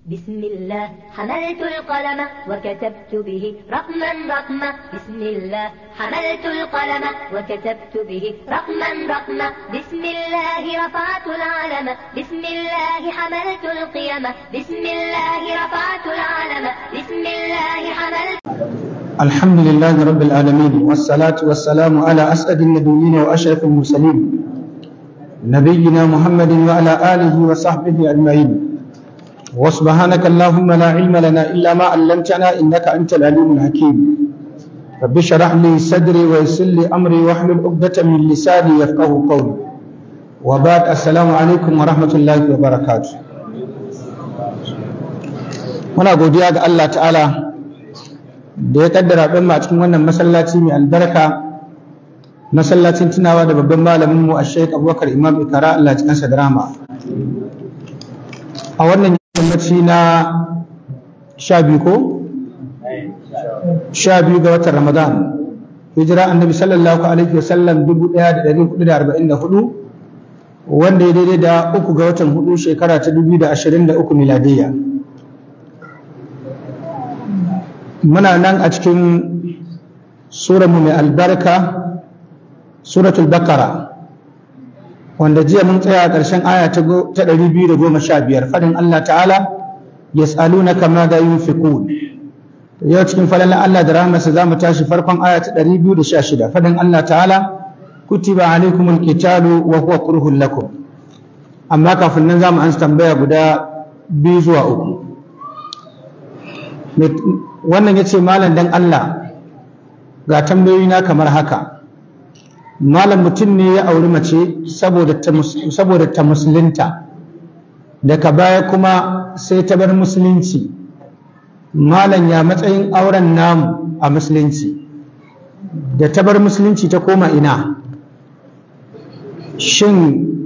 بسم الله حملت القلم وكتبت به رقما رقما بسم الله حملت القلم وكتبت به رقما رقما بسم الله رفعت العلم بسم الله حملت القيم بسم الله رفعت العلم بسم الله حملت الحمد لله رب العالمين والصلاة والسلام على أسعد النبيين وأشرف المرسلين نبينا محمد وعلى آله وصحبه أجمعين وسبحانك اللهم لا علم لنا إلا ما علمتنا إنك أنت العليم الحكيم رب اشرح لي صدري ويسر لي أمري واحلل عقدة من لساني يفقه قولي وبعد السلام عليكم ورحمة الله وبركاته muna godiya ga Allah ta'ala da ya kaddara ɗan a cikin wannan masallaci mai albarka masallacin tunawa da babban malamin mu a sheik abubakar imam ikara Allah cikinsa da rama a wannan yammaci na sha biyu ko? sha biyu ga watan ramadan hijira annabi sallallahu alaihi wasallam dubu ɗaya da ɗari hudu da arba'in da hudu wanda ya daidai da uku ga watan hudu shekara ta dubu da ashirin da uku miladiyya muna nan a cikin mu mai albarka suratul bakara wanda jiya mun tsaya a ƙarshen aya ta 215 faɗin Allah ta'ala yas'alunaka ma da yunfiqun yau cikin falalan Allah da rahmarsa za mu tashi farkon aya ta 216 faɗin Allah ta'ala kutiba alaikumul qitalu wa huwa kurhun lakum amma kafin nan za mu ansa tambaya guda biyu zuwa uku wannan ya ce malam dan Allah ga tambayoyi na kamar haka malam mutum ne ya auri mace saboda ta musulunta daga baya kuma sai ta bar musulunci malam ya matsayin auren namu a musulunci da ta bar musulunci ta koma ina shin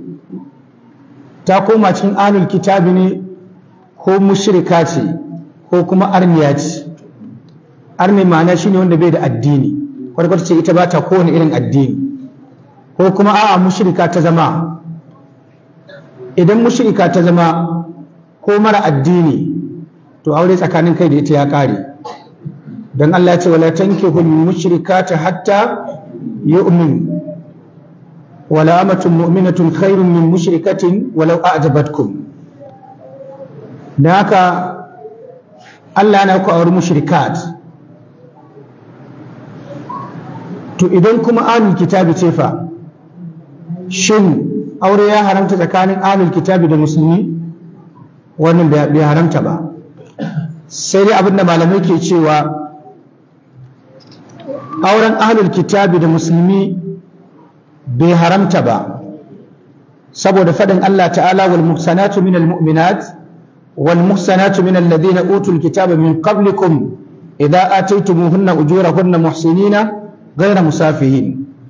ta koma cikin alul kitabi ne ko mushrika ce ko kuma arniya ce arni ma'ana shine wanda bai da addini kwarkwata ce ita ba ta kowane irin addini ko kuma a'a mushrika ta zama idan mushrika ta zama ko mara addini to aure tsakanin kai da ita ya kare don Allah ya ce wala tankihu mushrikata hatta yu'min wala amatun mu'minatun khairun min mushrikatin walau a'jabatkum da haka Allah na ku auri mushrikat to idan kuma alul kitabi ce fa shin aure ya haramta tsakanin alul kitabi da musulmi wannan bai haramta ba sai dai abinda malamai ke cewa auren alul kitabi da musulmi bai haramta ba saboda faɗin Allah ta'ala wal muhsanatu minal mu'minat والمحسنات من الذين أوتوا الكتاب من قبلكم إذا آتيتموهن أجورهن محسنين غير مسافهين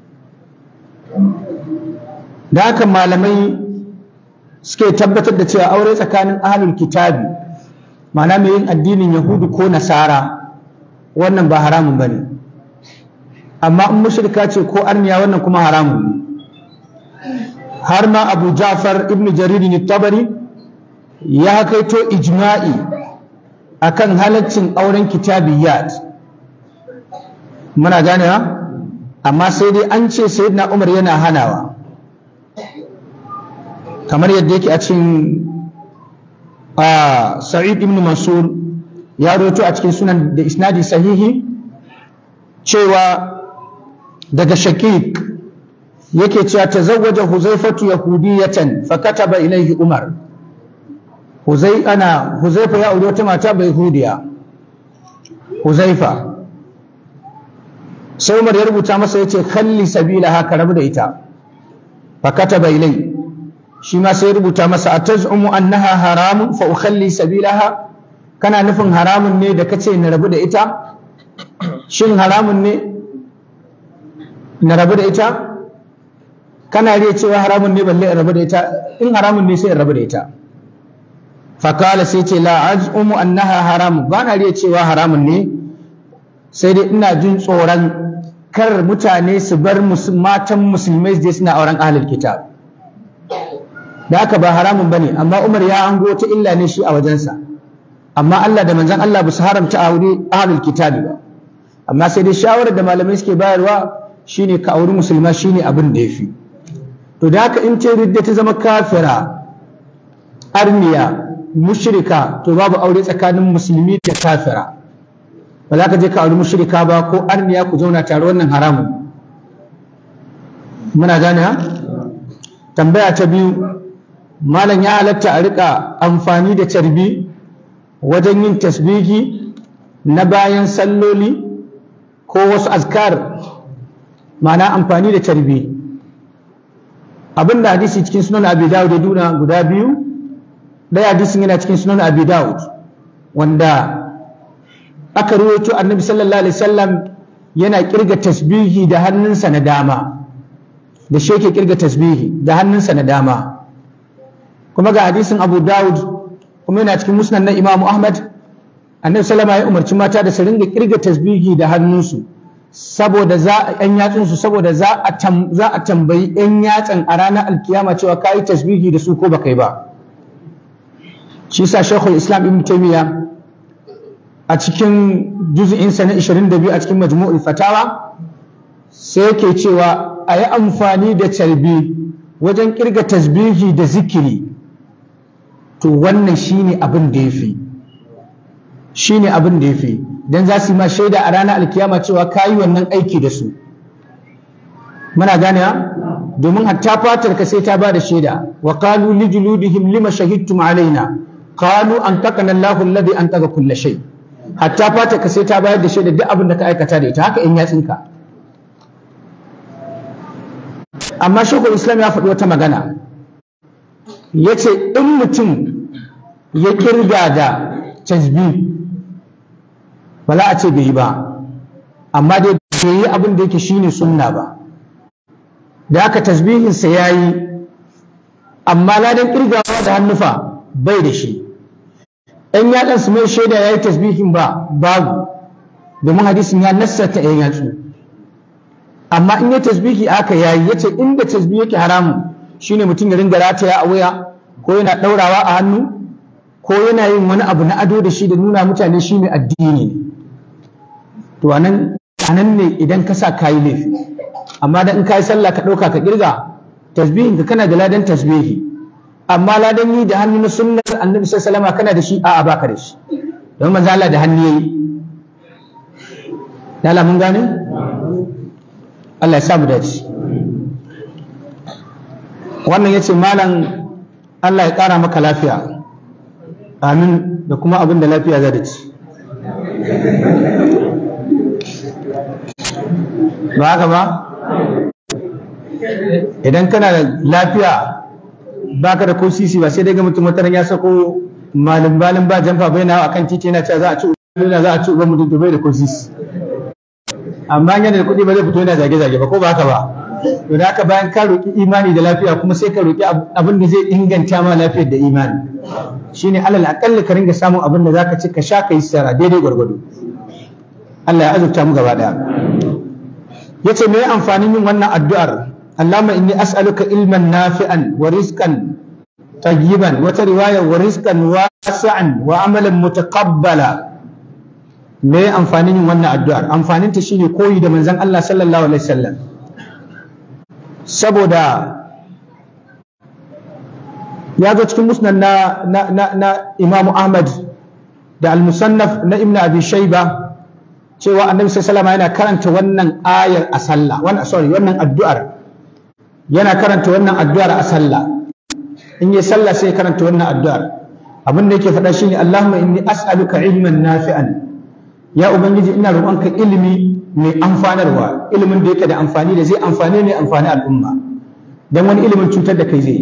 da haka malamai suke tabbatar da cewa aure tsakanin ahlul kitabi ma'ana mai yin addinin yahudu ko nasara wannan ba haramun ba ne amma in mushrika ce ko arniya wannan kuma haramun ne har ma abu ja'far ibn jaririn tabari ya kaito ijma'i akan halaccin auren kitabiyat muna ganewa amma sai dai an ce sayyidina Umar yana hanawa kamar yadda yake a cikin Sa'id ibn Mansur ya roto a cikin sunan da isnadi sahihi cewa daga Shakik yake cewa tazawwaja Huzaifatu yahudiyatan fa kataba ilayhi Umar Huzai ana Huzaifa ya aure wata mata bai hudiya Huzaifa sai Umar ya rubuta masa yace kalli sabila haka rabu da ita fa kataba ilai shi ma sai rubuta masa atazumu annaha haramun fa ukhalli sabilaha kana nufin haramun ne da kace na rabu da ita shin haramun ne na rabu da ita kana riya cewa haramun ne balle in rabu da ita in haramun ne sai in rabu da ita fakala sai ce la az'umu annaha haram ba na riya cewa haramun ne sai dai ina jin tsoron kar mutane su bar matan musulmai su je suna auren ahlul kitab da haka ba haramun bane amma Umar ya ango ta illa ne shi a wajensa amma Allah da manzon Allah ba su haramta aure ahlul kitabi ba amma sai dai shawarar da malamai suke bayarwa shine ka auri musulma shine abin da yafi to da haka in ce ridda ta zama kafira arniya mushrika to babu aure tsakanin musulmi da kafira ba za ka je ka auri mushrika ba ko arniya ku zauna tare wannan haramun muna gane ha tambaya ta biyu malam ya halatta a rika amfani da carbi wajen yin tasbihi na bayan salloli ko wasu azkar ma'ana amfani da carbi abinda hadisi cikin sunan abi dawud ya duna guda biyu ɗaya hadisin yana cikin sunan abi dawud wanda aka ruwaito annabi sallallahu alaihi wasallam yana kirga tasbihi da hannunsa na dama da shi yake kirga tasbihi da hannunsa na dama kuma ga hadisin abu dawud kuma yana cikin musnad na imamu ahmad annabi sallama ya umarci mata da su ringa kirga tasbihi da hannunsu saboda za a yan yatsunsu saboda za a za a tambayi yan yatsan a ranar alkiyama cewa kai tasbihi da su ko ba kai ba shi sa shekul islam ibn taymiya a cikin juz'insa na 22 a cikin majmu'ul fatawa sai yake cewa a yi amfani da carbi wajen kirga tasbihi da zikiri to wannan shine abin da ya fi shine abin da ya fi don za su yi ma shaida a ranar alkiyama cewa ka yi wannan aiki da su muna gane domin hatta fatar ka sai ta ba da shaida wa qalu li juludihim lima shahidtum alaina qalu an taqana Allahu alladhi an taga kulla shay hatta fatar ka sai ta bayar da shaida duk abin da ka aikata da ita haka in yatsinka amma shekul islam ya faɗi wata magana ya ce in mutum ya kirga da tasbi ba za a ce bai yi ba amma dai bai yi abin da yake shine sunna ba da aka tasbihinsa ya yi amma ladan kirgawa da hannufa bai da shi ‘yan yaɗan su mai shaida ya yi tasbihin ba babu domin hadisin ya nassata ‘yan yatsu amma in ya tasbihi aka yayi yace inda tasbihi yake haramun shine mutum ya ringa rataya a waya ko yana daurawa a hannu ko yana yin wani abu na ado da shi da nuna mutane shi mai addini ne to anan anan ne idan ka sa kayi laifi amma da in kayi sallah ka dauka ka kirga tasbihin ka kana da ladan tasbihi amma ladan yi da hannu na sunnar annabi sallallahu alaihi kana da shi a'a baka da shi don manzo Allah da hannu yayi Lala mun gane? Allah ya samu dace wannan ya ce malam Allah ya ƙara maka lafiya amin da kuma abin da lafiya za da ci ba haka ba idan kana da lafiya baka da ko sisi ba sai dai ga mutum wataran ya sako malin balin ba jamfa bai na akan titi yana cewa za a ci za a ci uban mutum to bai da ko sisi amma yana da kuɗi ba zai fito yana zage-zage ba ko ba haka ba to da haka bayan ka roƙi imani da lafiya kuma sai ka roƙi abin da zai inganta ma lafiyar da imani shine alal aƙalla ka ringa samun abin da zaka ci ka sha ka yi sara daidai gwargwado Allah ya azurta mu gaba daya yace me amfanin yin wannan addu'ar Allahumma inni as'aluka ilman nafi'an wa rizqan tayyiban wata riwaya wa rizqan wasi'an wa amalan mutaqabbala me amfanin yin wannan addu'ar amfanin ta shine koyi da manzon Allah sallallahu alaihi wasallam saboda ya zo cikin musnad na na na, na Imam Ahmad da al-Musannaf na Ibn Abi Shayba cewa Annabi sallallahu alaihi yana karanta wannan ayar a sallah wannan sorry wannan addu'ar yana karanta wannan addu'ar a sallah in yi sallah sai karanta wannan addu'ar abin da yake faɗa shine Allahumma inni as'aluka ilman nafi'an ya ubangiji ina roƙonka ilimi mai amfanarwa ilimin da yake da amfani da zai amfani ne amfani al'umma dan wani ilimin cutar da kai zai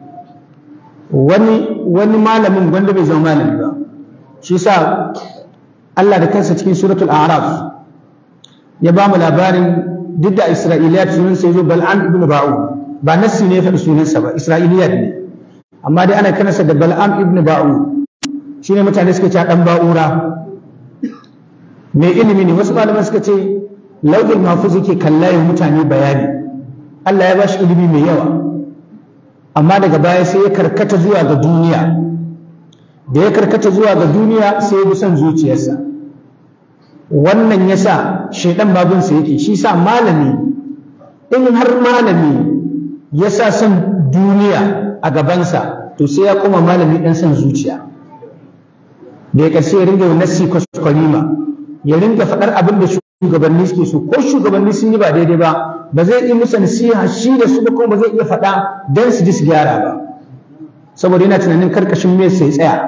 wani wani malamin wanda bai zama malami ba shi sa Allah da kansa cikin suratul a'raf ya ba mu labarin duk da isra'iliyat sunan sai zo bal'am ibn ba'u ba nassi ne ya faɗi sunansa ba isra'iliyat ne amma dai ana kanasa da bal'am ibn ba'u shine mutane suka ce dan ba'ura mai ilimi ne wasu malaman suka ce lauɗin mafuz yake kalla ya mutane bayani Allah ya bashi ilimi mai yawa amma daga baya sai ya karkata zuwa ga duniya da ya karkata zuwa ga duniya sai ya bi son zuciyarsa wannan yasa shaidan babinsa yake shi sa malami in har malami ya sa son duniya a gabansa to sai ya koma malami ɗan son zuciya da ya ƙarshe ya ringa nassi kwaskwarima ya ringa faɗar abin da shugabanni suke so ko shugabanni sun yi ba daidai ba ba zai yi musu nasiha shi da su ba kuma ba zai iya faɗa don su ji su gyara ba saboda yana tunanin karkashin me sai tsaya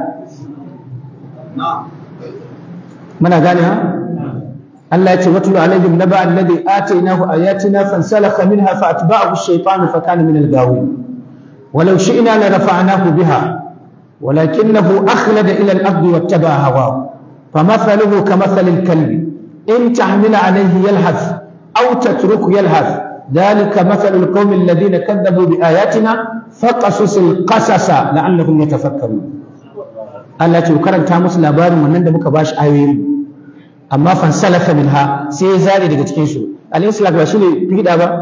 muna gane ha Allah ya ce watlu alaihim naba alladhi atainahu ayatina fansalakha minha fa atba'ahu ash-shaytanu fa kana min al-ghawin ولو شئنا لرفعناه بها ولكنه أخلد إلى الأرض واتبع هواه فمثله كمثل الكلب إن تحمل عليه يلهث أو تترك يلهث ذلك مثل القوم الذين كذبوا بآياتنا فقصص القصص لعلهم يتفكرون Allah ce karanta musu labarin wannan da muka bashi ayoyi amma fansalaka minha sai ya zare daga cikin su alayhi salatu ba shine fida ba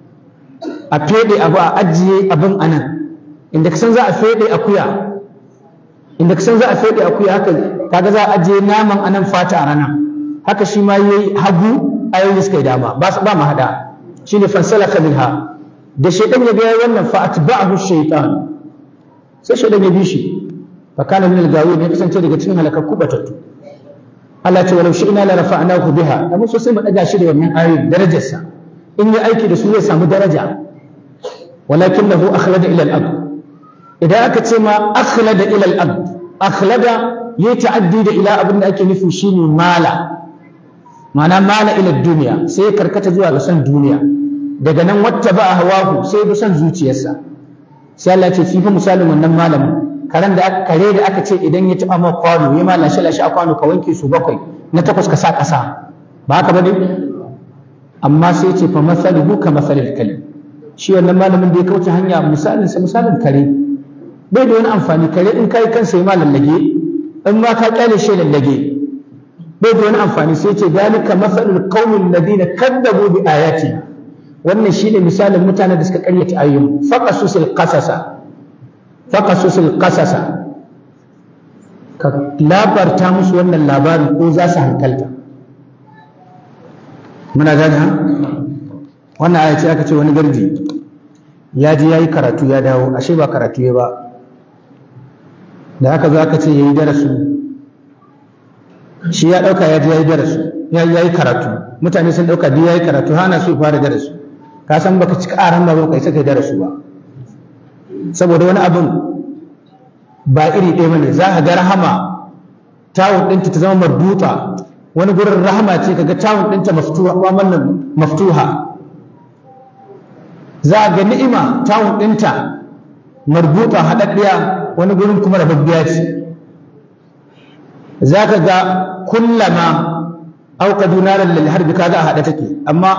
a fede abu a ajiye abin anan inda kasan za a fede akuya inda kasan za a fede akuya haka kaga za a ajiye naman anan fata a rana haka shi ma yayi hagu ayoyi suka yi dama ba ba mu hada shine fansalaka minha da shaytan ya ga wannan fa atba'ahu shaytan sai shaytan ya bi shi fa kana min al-gawin ya kasance daga cikin halakakku batattu Allah ce walau shi'na la rafa'nahu biha amma so sai mu daga shi da wannan ayoyi darajarsa in yi aiki da su zai samu daraja walakinahu akhlada ila al-ard idan aka ce ma akhlada ila al-ard akhlada yayi ta'addi da ila abin da ake nufi shine mala ma'ana mala ila duniya sai ya karkata zuwa ga son duniya daga nan wata ba hawahu sai bi son zuciyarsa sai Allah ce fi misalin wannan malamin karen da kare da aka ce idan ya taba ma kwano ya ma lashe lashe a kwano ka wanke su bakwai na takwas ka sa kasa ba haka bane amma sai ce fa masaluhu ka masalil kalim shi wannan malamin da ya kauce hanya misalin sa misalin kare bai da wani amfani kare in kai kansa ya ma lallage in ma ka kyale shi lallage bai da wani amfani sai ce dalika masalul qaumin ladina kadzabu bi ayati wannan shine misalin mutanen da suka karyata ayoyin faqasusil qasasa faqasusil qasasa ka labarta musu wannan labarin ko za su hankalta muna gane ha wannan aya ce aka ce wani garji ya je yayi karatu ya dawo ashe ba karatu ya ba da aka zo aka ce yayi darasu shi ya dauka ya je yayi darasu ya yi karatu mutane sun dauka duk yayi karatu hana su fara darasu ka san baka cika aran ba kai sai kai darasu ba saboda wani abin ba iri ɗaya bane za ka ga rahama tawun ɗinta ta zama marbuta wani gurin rahama ce kaga tawun ɗinta maftuha wannan maftuha za ga ni'ima tawun ɗinta marbuta haɗaɗɗiya wani gurin kuma rababbiya ce za ka ga kullama auqadu naran lil harbi kaga a haɗe take amma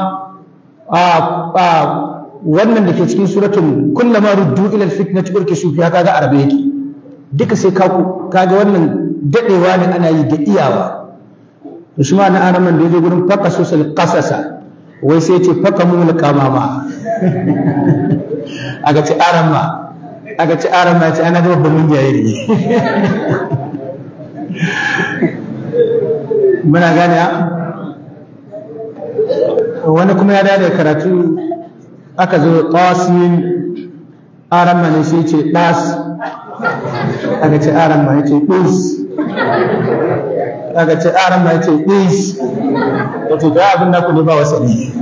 wannan da ke cikin suratun kullama ruddu ila al fitnati urkishu fiha kaga arabe yake duka sai ka kaga wannan dadewa ne ana yi da iyawa to shi ma na araman da yaje gurin faqasusul qasasa wai sai ce faka mu qamama aga ce arama aga ce arama ce ana da babban jayiri muna gane wani kuma ya dada karatu aka zo tasin arama ne sai ce das aka ce arama ya ce ɗis aka ce arama ya ce ɗis ya ce da abin naku ne ba wasani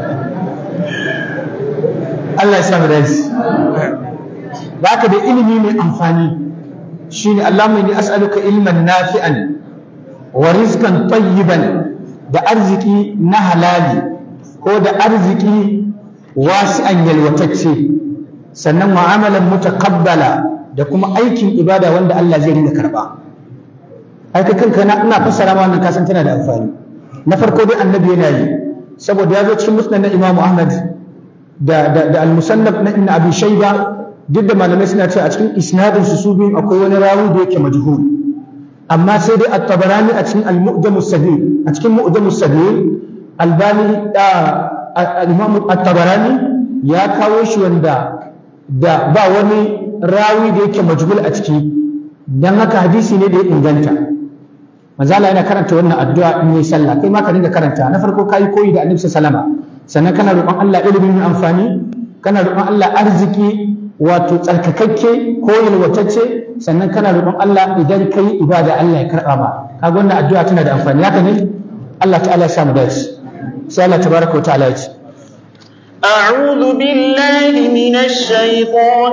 Allah ya samu dace ba ka da ilimi mai amfani shine Allahumma inni as'aluka ilman nafi'an wa rizqan tayyiban da arziki na halali ko da arziki wasi'an yalwatacce sannan mu'amalan mutaqabbala da kuma aikin ibada wanda Allah zai rinka karba ai kai kanka na ina fassara ma wannan kasan tana da amfani na farko dai annabi yana yi saboda ya zo cikin musnad na Imam Ahmad da da, da al-musannaf na Ibn Abi Shayba duk da malamai suna cewa a cikin isnadin su su biyun akwai wani rawi da yake majhul amma sai dai at-tabarani a cikin al-mu'jam as-sahih a cikin mu'jam as-sahih albani da al-imam at-tabarani ya kawo shi wanda da ba wani rawi da yake majhul a ciki dan haka hadisi ne da ya inganta manzo Allah yana karanta wannan addu'a in yi sallah kai ma ka dinga karanta na farko kai koyi da annabi sallama sannan kana roƙon Allah ilimin mai amfani kana roƙon Allah arziki wato tsarkakakke ko yalwatacce sannan kana roƙon Allah idan kai ibada Allah ya karɓa ma kaga wannan addu'a tana da amfani haka ne Allah ta'ala ya samu dace sai Allah tabaraka wa ta'ala ya ce أعوذ بالله من الشيطان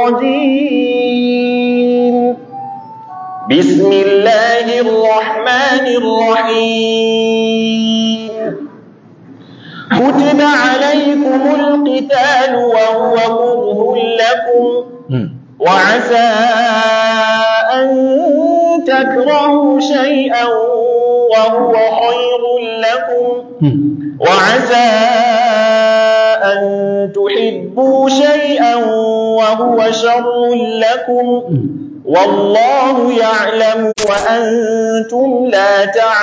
الرجيم بسم الله الرحمن الرحيم كتب عليكم القتال وهو كره لكم وعسى أن تكرهوا شيئا وهو خير لكم وعسى أن تحبوا شيئا وهو شر لكم والله يعلم وأنتم لا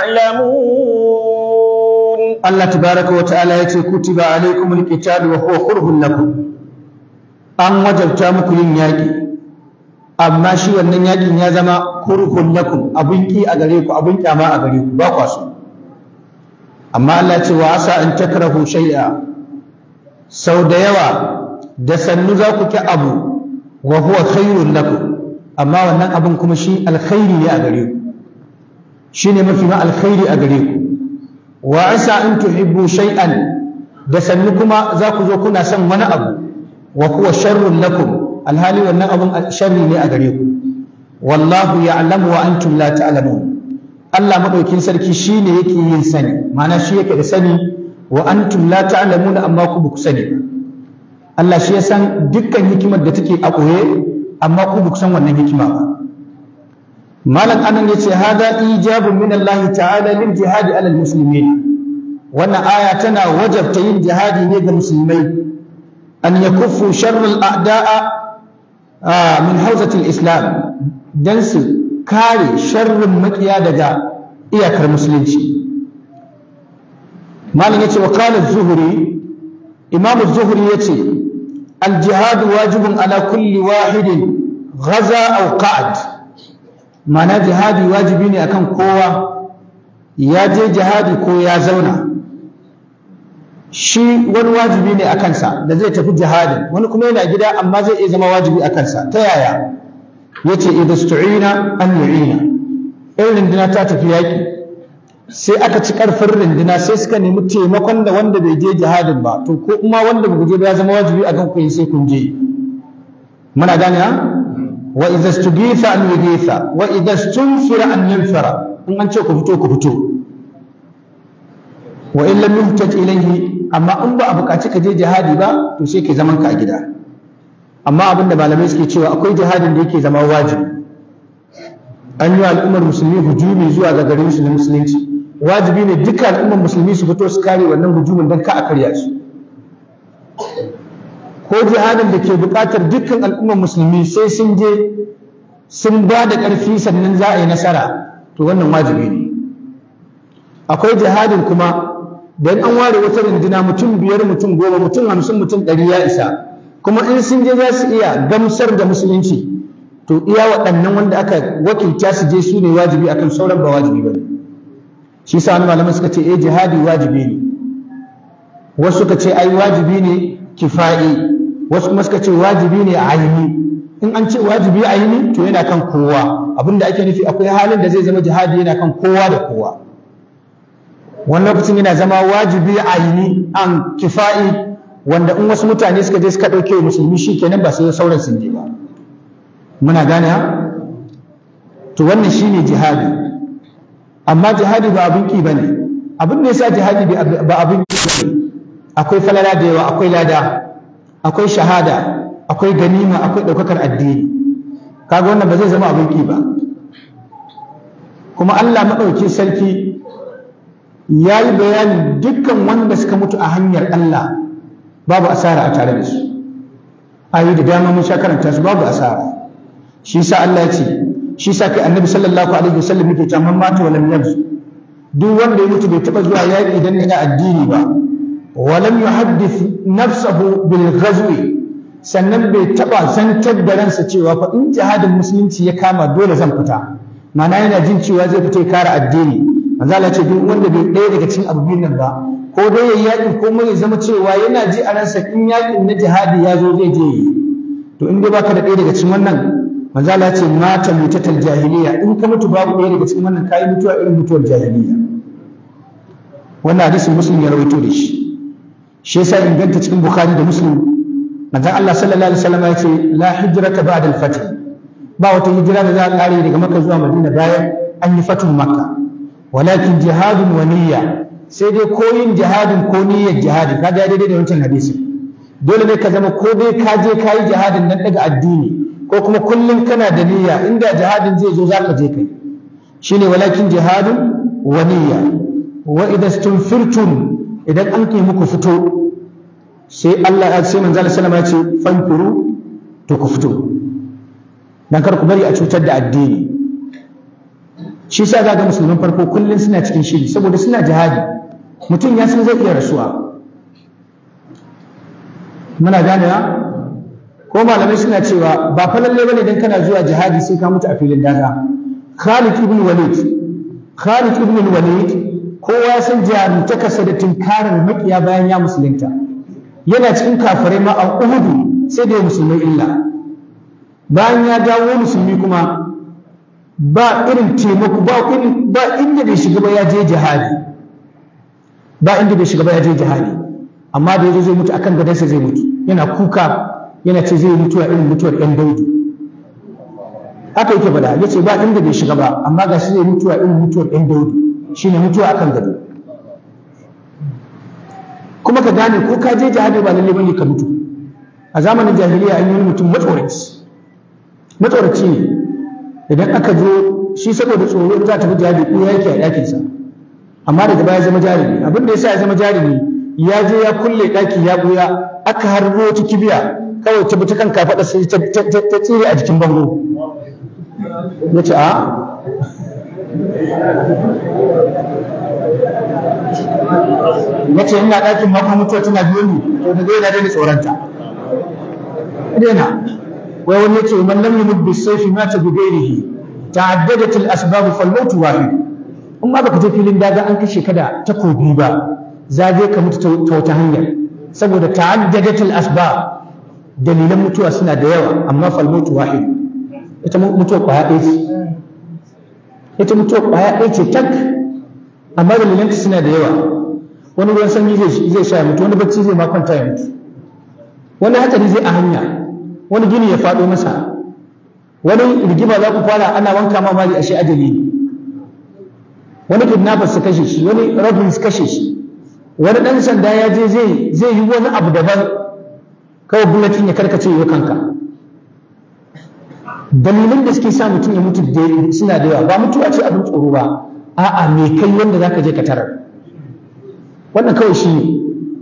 تعلمون الله تبارك وتعالى يتي كتب عليكم القتال وهو كره لكم an wajabta muku yin yaƙi amma shi wannan yaƙin ya zama kurhun lakum abun ki a gare ku abun kyama a gare ku ba kwa so amma Allah ce wa asa an takrahu shay'a sau da yawa da sannu za ku ki abu wa huwa khairun lakum amma wannan abin kuma shi alkhairi ne a gare ku shine mafi ma alkhairi a gare ku wa asa an tuhibbu shay'an da sannu kuma za ku zo kuna son wani abu wa huwa sharrun lakum alhali wannan abin sharri ne a gare ku wallahu ya'lamu wa antum la ta'lamun Allah madaukin sarki shine yake yin sani ma'ana shi yake da sani wa antum la ta'lamun amma ku ba ku sani Allah shi ya san dukkan hikimar da take a ɓoye amma ku ba ku san wannan hikima ba malam anan yace hada ijabun min Allah ta'ala lil jihadi alal muslimin wannan aya tana wajabta yin jihadi ne ga musulmai an yakuffu sharral a'da'a min hawzati islam dan su kare sharrin makiya daga iyakar musulunci malam yace wa qala az-zuhri imam az-zuhri yace al-jihad wajibun ala kulli wahidin ghaza aw qa'ad mana jihadi wajibi ne akan kowa ya je jihadi ko ya zauna shi wani wajibi ne a kansa da zai tafi jihadi wani kuma yana gida amma zai iya zama wajibi a kansa ta yaya yace idza stu'ina an yu'ina in rinduna ta tafi yaki sai aka ci karfin rinduna sai suka nemi taimakon da wanda bai je jihadin ba to ko kuma wanda bai je ba ya zama wajibi a kan ku sai kun je muna gane ha wa idza stugitha an yugitha wa idza stunfira an yunfira in an ce ku fito ku fito wa in lam yuhtaj ilayhi amma in ba a buƙaci ka je jihadi ba to sai ke zaman ka a gida amma abin da malamai suke cewa akwai jihadin da yake zama wajibi an yi al'ummar musulmi hujumi zuwa ga garin su na musulunci wajibi ne duka al'ummar musulmi su fito su kare wannan hujumin don ka a karya su ko jihadin da ke buƙatar dukkan al'ummar musulmi sai sun je sun ba da ƙarfi sannan za a yi nasara to wannan wajibi ne akwai jihadin kuma da an ware wata runduna mutum biyar mutum goma mutum hamsin mutum ɗari ya isa kuma in sun je za su iya gamsar da musulunci to iya waɗannan wanda aka wakilta su je su ne wajibi akan sauran ba wajibi ba shi sa wani malamai suka ce eh jihadi wajibi ne wasu suka ce ai wajibi ne kifa'i wasu kuma suka ce wajibi ne aini in an ce wajibi aini to yana kan kowa abinda ake nufi akwai halin da zai zama jihadi yana kan kowa da kowa wani lokacin yana zama wajibi aini an kifa'i wanda in wasu mutane suka je suka ɗauke wa musulmi shi kenan ba sai sauran sun je ba muna gane ha to wannan shine jihadi amma jihadi ba abin ki bane abin da yasa jihadi ba abin ki bane akwai falala da yawa akwai lada akwai shahada akwai ganima akwai ɗaukakar addini kaga wannan ba zai zama abin ki ba kuma Allah maɗauki sarki ya yi bayanin dukkan wanda suka mutu a hanyar Allah babu asara a tare da su ayi da dama mun sha karanta su babu asara shi sa Allah ya ce shi sa kai annabi sallallahu alaihi wasallam yake cewa man mata wa lam yabzu duk wanda ya mutu bai taba zuwa yaƙi idan yana addini ba wa lam yuhaddith nafsahu bil ghazwi sannan bai taba zantar da ransa cewa fa in jihadin musulunci ya kama dole zan fita ma'ana yana jin cewa zai fita ya kare addini manzo Allah ce duk wanda bai ɗaya daga cikin abu biyun nan ba ko dai yayi yaƙi ko mai zama cewa yana ji a ransa in yaƙin na jihadi ya zo zai je yi to in dai baka da ɗaya daga cikin wannan manzo Allah ce mata mutatal jahiliya in ka mutu babu ɗaya daga cikin wannan kai mutuwa irin mutuwar jahiliya wannan hadisin muslim ya rawaito da shi shi yasa inganta cikin bukhari da muslim manzon Allah sallallahu alaihi wasallam ya ce la hijrata ba'da al-fath ba wata hijira da za a kare daga makka zuwa madina bayan an yi fatun makka walakin jihadun wa niyya sai dai koyin jihadin ko niyyar jihadi kaga daidai da wancan hadisi dole ne ka zama ko dai ka je ka yi jihadin nan daga addini ko kuma kullum kana da niyya inda jihadin zai zo zaka je kai shine walakin jihadun wa niyya wa idza stunfirtum idan an kai muku fito sai Allah ya sai manzo sallama ya ce fanfiru to ku fito dan kar ku bari a cutar da addini shi sa ga musulman farko kullum suna cikin shiri saboda suna jihadi mutum ya san zai iya rasuwa muna ganewa ko malamai suna cewa ba fa lalle bane dan kana zuwa jihadi sai ka mutu a filin daga Khalid ibn Walid Khalid ibn Walid kowa ya san jarumtakarsa da tunkarar makiya bayan ya musulunta yana cikin kafirai ma a Uhud sai da musulmai illa bayan ya dawo musulmi kuma ba irin taimako ba irin ba inda bai shiga ba ya je jihadi ba inda bai shiga ba ya je jihadi amma da yazo zai mutu akan gadansa zai mutu yana kuka yana ce zai mutuwa irin mutuwar ɗan daudu haka yake faɗa ya ce ba inda bai shiga ba amma ga shi zai mutuwa irin mutuwar ɗan daudu shine mutuwa akan gado kuma ka gane ko ka je jihadi ba lalle bane ka mutu a zamanin jahiliya an yi wani mutum matsoraci matsoraci ne idan aka zo shi saboda tsoro za ta fi jihadi ko yake a ɗakinsa amma daga baya zama jarumi abin da yasa ya zama jarumi ya je ya kulle ɗaki ya buya aka harbo wata kibiya kawai ta ta kan kafaɗa sai ta tsire a jikin bango ya ce a ya ce ina ɗakin makon mutuwa tana biyo ni to da zai na daina tsoronta daina wai wani ya ce man lam yumut bis sayfi mata bi ghairihi ta'addadat al asbab fal maut wahid in ma baka je filin daga an kashe ka da takobi ba za je ka mutu ta wata hanyar saboda ta'addadat al asbab dalilan mutuwa suna da yawa amma fal maut wahid ita mutuwa kwaya ɗaya ce ita mutuwa kwaya ɗaya ce tak amma dalilanta suna da yawa wani ruwan sanyi zai sha mutu wani bacci zai ma kwanta ya mutu wani hatsari zai a hanya wani gini ya faɗo masa wani rigima za ku fara ana wanka ma mari ashe ajali ne wani kidnappers su kashe shi wani robin su kashe shi wani ɗan sanda ya je zai zai yi wani abu daban kawai bulletin ya karkace ya kanka dalilin da suke sa mutum ya mutu suna da yawa ba mutuwa ce abin tsoro ba a'a me kai wanda zaka je ka tarar wannan kawai shi ne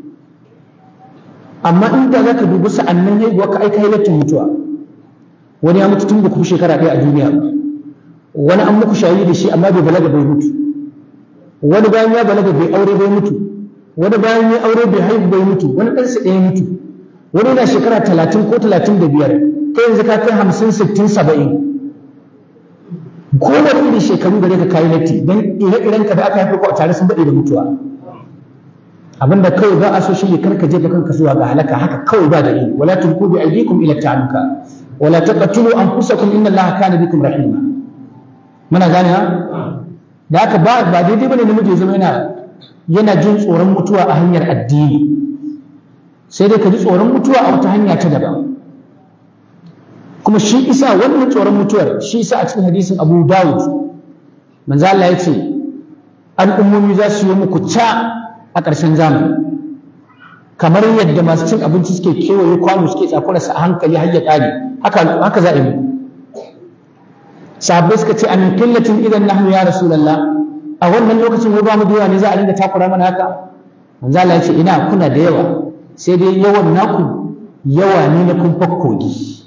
amma inda zaka dubi sa'annan haihuwa ka aika hailatun mutuwa wani ya mutu tun da ku shekara ɗaya a duniya wani an muku shayi da shi amma bai balaga bai mutu wani bayan ya balaga bai aure bai mutu wani bayan ya aure bai haihu bai mutu wani ɗansa ɗaya mutu wani na shekara talatin ko talatin da biyar kai yanzu ka kai hamsin sittin saba'in kowane irin shekaru gare ka kayi latti don ire-iren ka da aka haifi ko a tare sun daɗe da mutuwa abinda kawai ba a so shi ne karka jefa kanka zuwa ga halaka haka kawai ba da yi wala tulku bi aydikum ila ta'aluka wala taqtulu anfusakum inna allaha kana bikum rahima muna gane ha da haka ba ba daidai bane namiji ya zama yana yana jin tsoron mutuwa a hanyar addini sai dai ka ji tsoron mutuwa a wata hanya ta daban kuma shi isa wannan tsoron mutuwar shi isa a cikin hadisin Abu Dawud manzo Allah ya ce al'ummomi za su yi muku ca a ƙarshen zamani kamar yadda masu cin abinci suke kewaye kwano suke tsakurarsa a hankali har ya ƙare haka haka za a yi sahabbai suka ce amin killatin idan nahnu ya rasulullah a wannan lokacin wai ba mu da yawa ne za a dinga takura mana haka manzo Allah ya ce ina kuna da yawa sai dai yawan naku yawa ne na kun kogi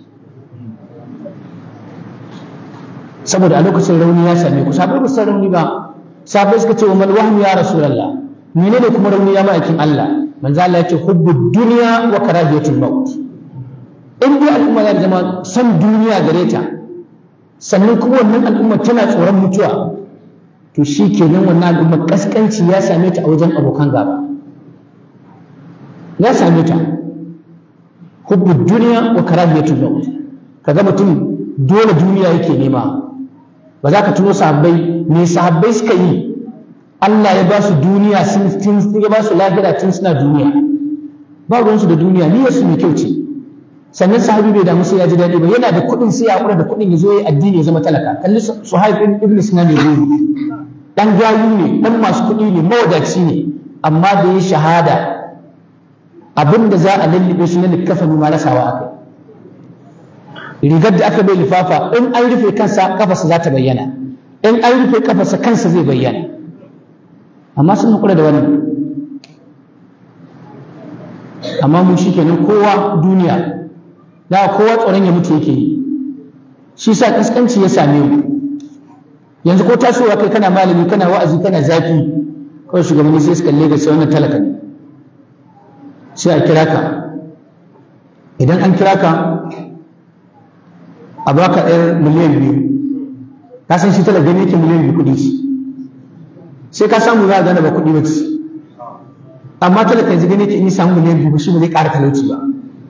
saboda a lokacin rauni ya same ku sabai ba san rauni ba sabai suka ce wa mal wahmu ya rasulullah menene kuma rauni ya ma'aikin Allah manzo Allah yace hubbu dunya wa karahiyatul maut in dai al'umma za ta zama san duniya gare ta sannan kuma wannan al'umma tana tsoron mutuwa to shi kenan wannan al'umma kaskanci ya same ta a wajen abokan gaba ya same ta hubbu duniya wa karahiyatul maut kaga mutum dole duniya yake nema ba za ka tuno sahabbai me sahabbai suka yi Allah ya ba su duniya sun ya ba su lahira tun suna duniya ba ruwansu da duniya niyyar su mai kyau ce sannan sahabi bai damu sai ya ji daɗi ba yana da kuɗin sai ya haƙura da kuɗin ya zo ya addini ya zama talaka kalli suhaib ibn sinan ne zo dan gayu ne dan masu kuɗi ne mawadaci ne amma da ya shahada abin da za a lallabe shi na likafani ma rasawa aka rigar da aka bai lifafa in an rufe kansa kafarsa za ta bayyana in an rufe kafarsa kansa zai bayyana amma sun haƙura da wannan amma mu shi kenan kowa duniya da kowa tsoron ya mutu yake yi shi sa kaskanci ya same mu yanzu ko tasowa kai kana malami kana wa'azi kana zafi kawai shugabanni sai su kalle ga sai wannan talaka ne sai a kira ka idan an kira ka a baka ɗayar miliyan biyu ka san shi talaka ne yake miliyan biyu kuɗi sai ka samu za a gane ba kuɗi ba ce amma talaka yanzu gane ke in yi samu miliyan biyu shi ba zai ƙara talauci ba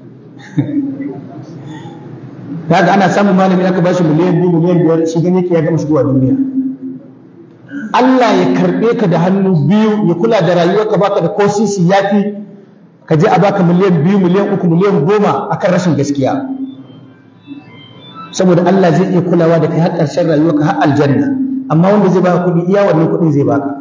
ya ga ana samun malami aka ba shi miliyan biyu miliyan biyar shi gane ke ya gama shigowa duniya Allah ya karɓe ka da hannu biyu ya kula da rayuwarka baka da ko sisi ya fi ka je a baka miliyan biyu miliyan uku miliyan goma akan rashin gaskiya saboda Allah zai iya kulawa da kai har ƙarshen rayuwarka har aljanna amma wanda zai baka kuɗi iya wannan kuɗin zai baka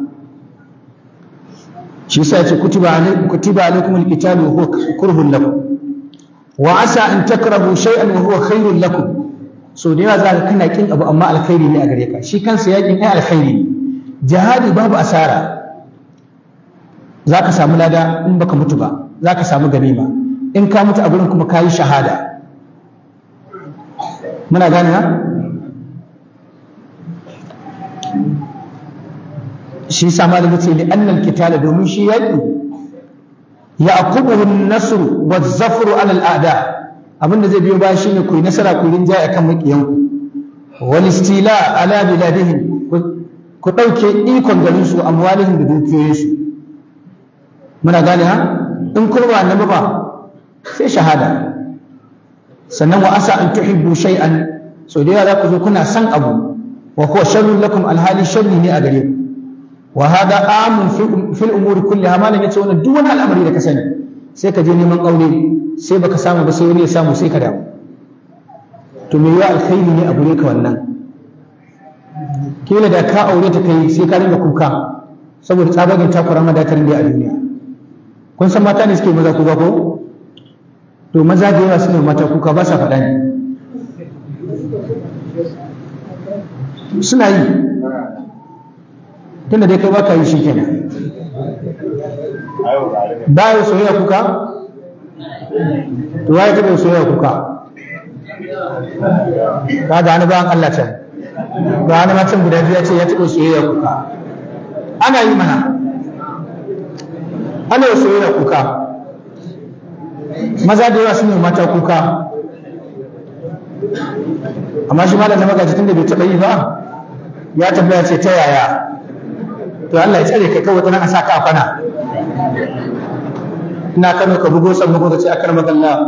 shi yasa yace kutiba alaikum kutiba alaikum alqitalu wa huwa kurhun lakum wa asa an takrahu shay'an wa huwa khairun lakum so da yawa za ka kana kin abu amma alkhairi ne a gare ka shi kansa yakin ai alkhairi ne jihadi babu asara za ka samu lada in baka mutu ba za ka samu ganima in ka mutu a gurin kuma ka yi shahada muna gane ha shi sa malami ce li annal kitala domin shi yaki ya akubuhu an-nasr wa zafru ala al-a'da abinda zai biyo baya shine ku yi nasara ku rinjaye akan makiyan ku wal istila ala biladihim ku dauke ikon garin su amwalihim da dukiyoyin su muna gane ha in kurba annabi ba sai shahada sannan wa asa an tuhibbu shay'an so da yawa za ku zo kuna san abu wa huwa sharrun lakum alhali sharri ne a gare ku wa hada amun fil umuri kulliha malan yace wannan duk wani al'amari da ka sani sai ka je neman aure sai baka samu ba sai wani ya samu sai ka damu to me yawa alkhairi ne a gure ka wannan kila da ka aure ta kai sai ka rinka kuka saboda tsabagen takura madatarin da a duniya kun san mata ne suke maza kuka ko to maza da yawa suna mata kuka ba sa faɗa ne suna yi tunda dai kai baka yi shi kenan bayan soyayya kuka to waye taɓa soyayya kuka ka ga wani bayan Allah can ga wani macen guda biyu ya ce ya taɓa soyayya kuka ana yi mana ana yi soyayya kuka maza da yawa suna mata kuka amma shi malam na magaji tun da bai taɓa yi ba ya tambaya ce ta yaya to Allah ya tsare kai kawai tana sa ka kwana ina kano ka bugo san bugo ce akar magalla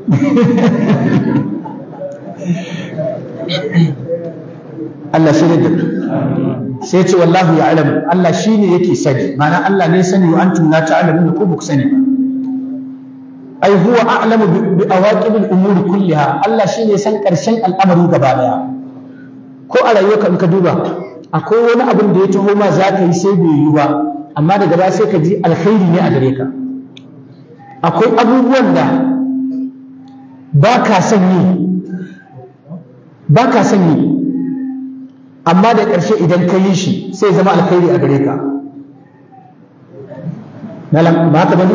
Allah shi ne da sai ce wallahu ya alamu Allah shi ne yake sani ma'ana Allah ne sani wa antum la ta'lamun ko ba ku sani ba ai huwa a'lamu bi awaqibil umuri kulliha Allah shi ne san karshen al'amari gaba daya ko a rayuwarka in ka duba akwai wani abin da ya taho ma za ka yi sai bai yi ba amma daga baya sai ka ji alkhairi ne a gare ka akwai abubuwan da ba ka son yi ba ka son yi amma da ƙarshe idan ka yi shi sai zama alkhairi a gare ka ba haka bane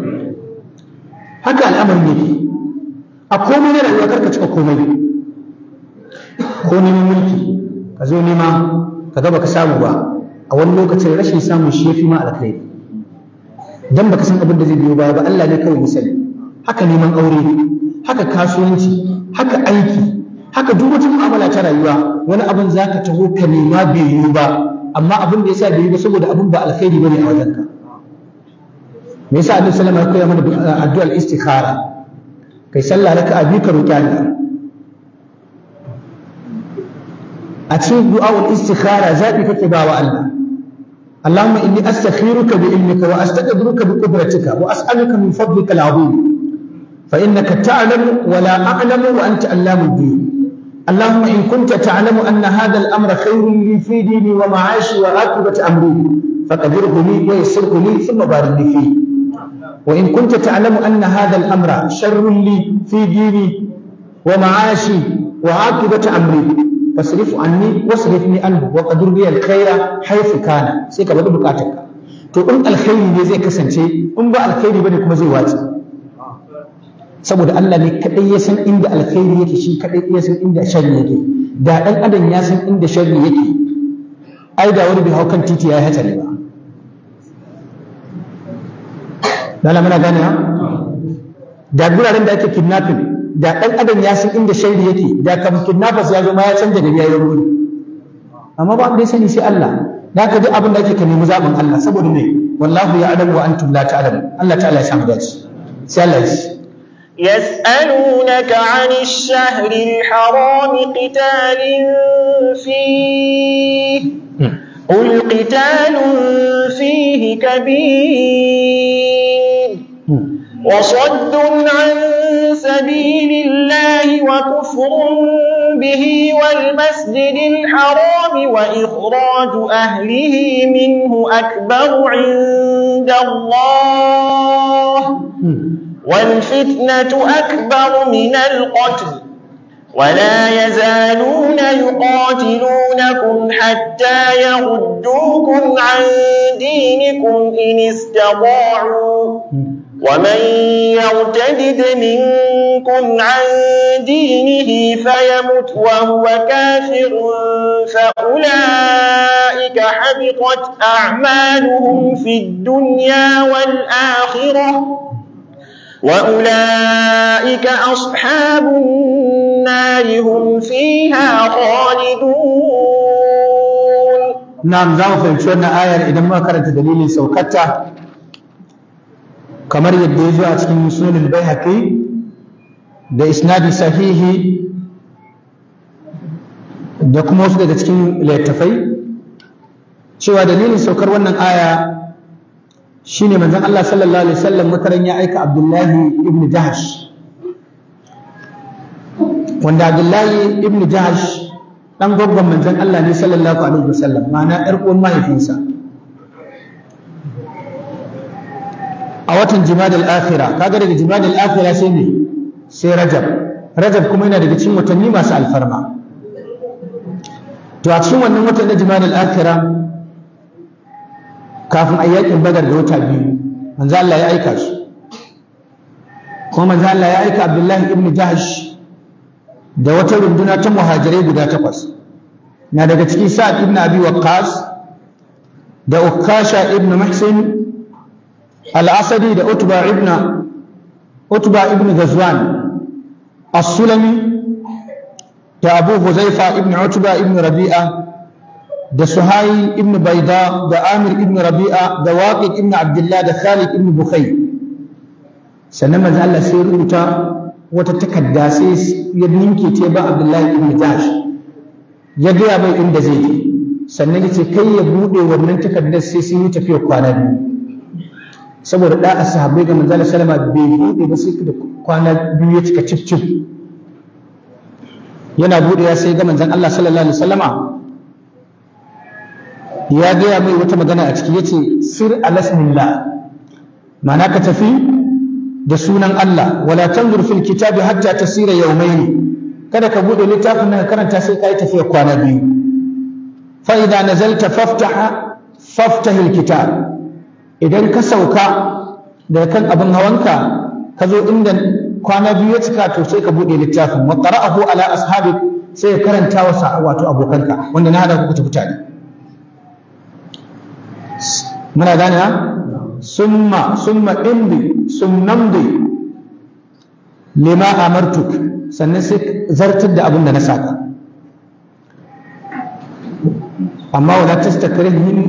haka al'amarin yake a komai na rayuwa karka cika komai ko neman mulki ka zo nema ka ga baka samu ba a wani lokacin rashin samun shi yafi ma alkhairi dan baka san abin da zai biyo baya ba Allah ne kawai misali haka neman aure haka kasuwanci haka aiki haka duk wata mu'amala ta rayuwa wani abin za ka taho ka nema bai yiwu ba amma abin da yasa bai yi ba saboda abin ba alkhairi bane a wajenka me yasa annabi sallallahu alaihi wasallam ya koya mana addu'ar istikhara kai sallah raka'a biyu ka roki Allah a cikin du'a'ul istikhara zabi kake ba wa Allah اللهم إني أستخيرك بعلمك وأستقدرك بقدرتك وأسألك من فضلك العظيم فإنك تعلم ولا أعلم وأنت علام الدين اللهم إن كنت تعلم أن هذا الأمر خير لي في ديني ومعاشي وعاقبة أمري فقدره لي ويسره لي ثم بارك لي فيه وإن كنت تعلم أن هذا الأمر شر لي في ديني ومعاشي وعاقبة أمري فاصرف عني واصرفني عنه وقدر لي الخير حيث كان sai ka bada bukatarka to in alkhairi ne zai kasance in ba alkhairi bane kuma zai wace saboda Allah ne kadai ya san inda alkhairi yake shi kadai ya san inda sharri yake da dan adam ya san inda sharri yake ai da wani bai hau kan titi ya yi hatsari ba dala muna gane ha da guraren da ake kidnapping da ɗan adam ya san inda shaidi yake da kam kidnappers ya zo ma ya canja da yayin wuri amma ba wanda ya sani sai Allah da ka ji abin da ake ka nemi zaɓin Allah saboda me wallahu ya alamu wa antum la ta'lamu Allah ta'ala ya samu dace sai Allah ya ce يسألونك عن الشهر الحرام قتال فيه قل قتال فيه كبير وصد عن سبيل الله وكفر به والمسجد الحرام وإخراج أهله منه أكبر عند الله والفتنة أكبر من القتل ولا يزالون يقاتلونكم حتى يردوكم عن دينكم إن استطاعوا ومن يرتدد منكم عن دينه فيمت وهو كافر فأولئك حبطت أعمالهم في الدنيا والآخرة وأولئك أصحاب النار هم فيها خالدون نعم زعما فهمت wannan ayar idan muka karanta dalilin saukarta kamar yadda ya zo a cikin sunan al-baihaqi da isnadi sahihi da kuma wasu daga cikin littattafai cewa dalilin saukar wannan aya shine manzon Allah sallallahu alaihi wasallam mutaran ya aika Abdullahi ibn Jahash wanda Abdullahi ibn Jahash dan gwaggon manzon Allah ne sallallahu alaihi wasallam ma'ana yar uwan mahaifinsa a watan jimadal akhira kaga daga jimadal akhira sai ne sai rajab rajab kuma yana daga cikin watanni masu alfarma to a cikin wannan watan na jimadal akhira kafin a yakin badar da wata biyu manzo Allah ya aika su kuma manzo Allah ya aika Abdullahi ibn Jahsh da wata runduna ta muhajirai guda takwas na daga cikin Sa'ad ibn Abi Waqqas da Ukasha ibn Muhsin al-Asadi da Utba ibn Utba ibn Ghazwan as-Sulami da Abu Huzaifa ibn Utba ibn Rabi'a da Suhai ibn Baida da Amir ibn Rabi'a da Waqid ibn Abdullah da Khalid ibn Bukhay sannan manzo Allah sai rubuta wata takarda sai ya ninke ce ba Abdullahi ibn Jahsh ya gaya mai inda zai je sannan ya ce kai ya bude wannan takardar sai sun yi tafiya kwana biyu saboda da sahabbai ga manzo Allah sallama bai bude ba sai da kwana biyu ya cika cif cif yana bude ya sai ga manzon Allah sallallahu alaihi wasallama ya gaya mai wata magana a ciki yace sir alasmillah ma'ana ka tafi da sunan Allah wala tanzur fil kitabi hatta tasira yawmayn kada ka bude littafin nan karanta sai kai tafiya kwana biyu fa idza nazalta faftaha faftah alkitab idan ka sauka daga kan abin hawanka ka zo inda kwana biyu ya cika to sai ka bude littafin wa qara'ahu ala ashabik sai ka karanta wa wato abokanka wanda na hada ku tafi tare muna gane ha summa summa indi sunnamdi lima amartuk sannan sai zartar da abin da na saka amma wala tastakrihin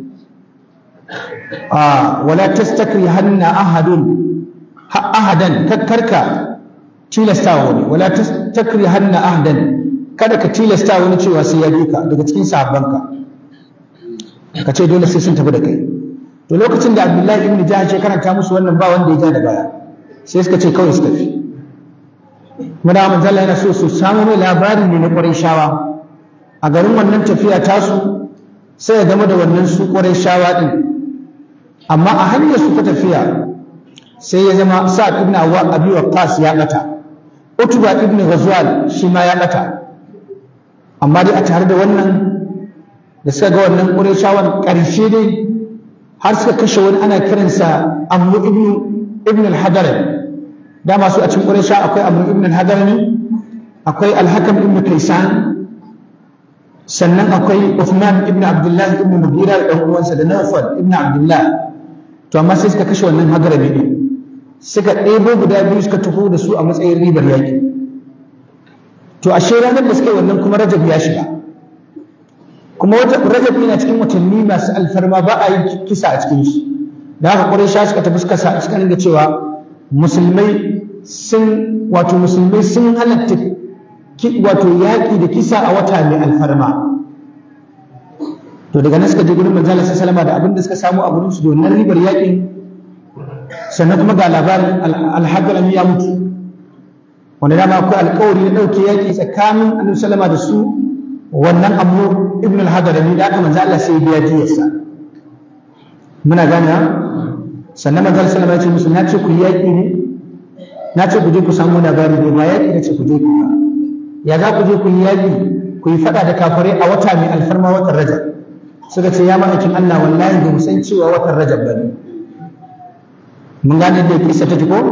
a wala tastakrihanna ahadun ahadan kakkarka tilasta wani wala tastakrihanna ahadan kada ka tilasta wani cewa sai ya bi ka daga cikin sahabbanka ka ce dole sai sun tafi da kai to lokacin da abdullahi ibn jahsh ya karanta musu wannan ba wanda ya ja da baya sai suka ce kawai su tafi muna manzala yana so su samu mai labarin ne na ƙwarai shawa a garin wannan tafiya tasu sai ya zama da wannan su ƙwarai shawa ɗin amma a hanyar su ta tafiya sai ya zama sa'ad ibn abi waqqas ya ɓata utba ibn ghazwal shi ma ya ɓata amma dai a tare da wannan da suka ga wannan ƙwarai shawan ƙarshe dai har suka kashe wani ana kiransa amru ibn ibn al-hadar dama su a cikin quraysha akwai amru ibn al-hadar ne akwai al-hakam ibn kaysan sannan akwai uthman ibn abdullah ibn mughira da uwansa da nawfal ibn abdullah to amma sai suka kashe wannan hadarabi ne suka ɗebo guda biyu suka tafi da su a matsayin ribar yaƙi to ashe ranar da suka yi wannan kuma rajab ya shiga kuma rajab yana cikin watanni masu alfarma ba a yi kisa a cikin shi da haka ƙwarai sha suka tafi suka suka ringa cewa musulmai sun wato musulmai sun halatta wato yaƙi da kisa a wata mai alfarma to daga nan suka je gurin manzala sallama da abin da suka samu a gurin su da wannan ribar yaƙin sannan kuma ga labarin alhadrami ya mutu wanda dama akwai alƙawari na ɗauke yaƙi tsakanin annabi sallama da su wannan abu ibn al-hadarami da aka manzo Allah sai biya diyarsa muna gane ha sannan manzo Allah sallallahu alaihi wasallam ya ce ku yaki ne na ce ku je ku samu labari ne ba yaki ne ce ku je ku ya za ku je ku yaki ku yi fada da kafare a wata mai alfarma watan rajab suka ce ya ma'aikin Allah wallahi ba mu san cewa watan rajab ba ne mun gane da kisa ta ko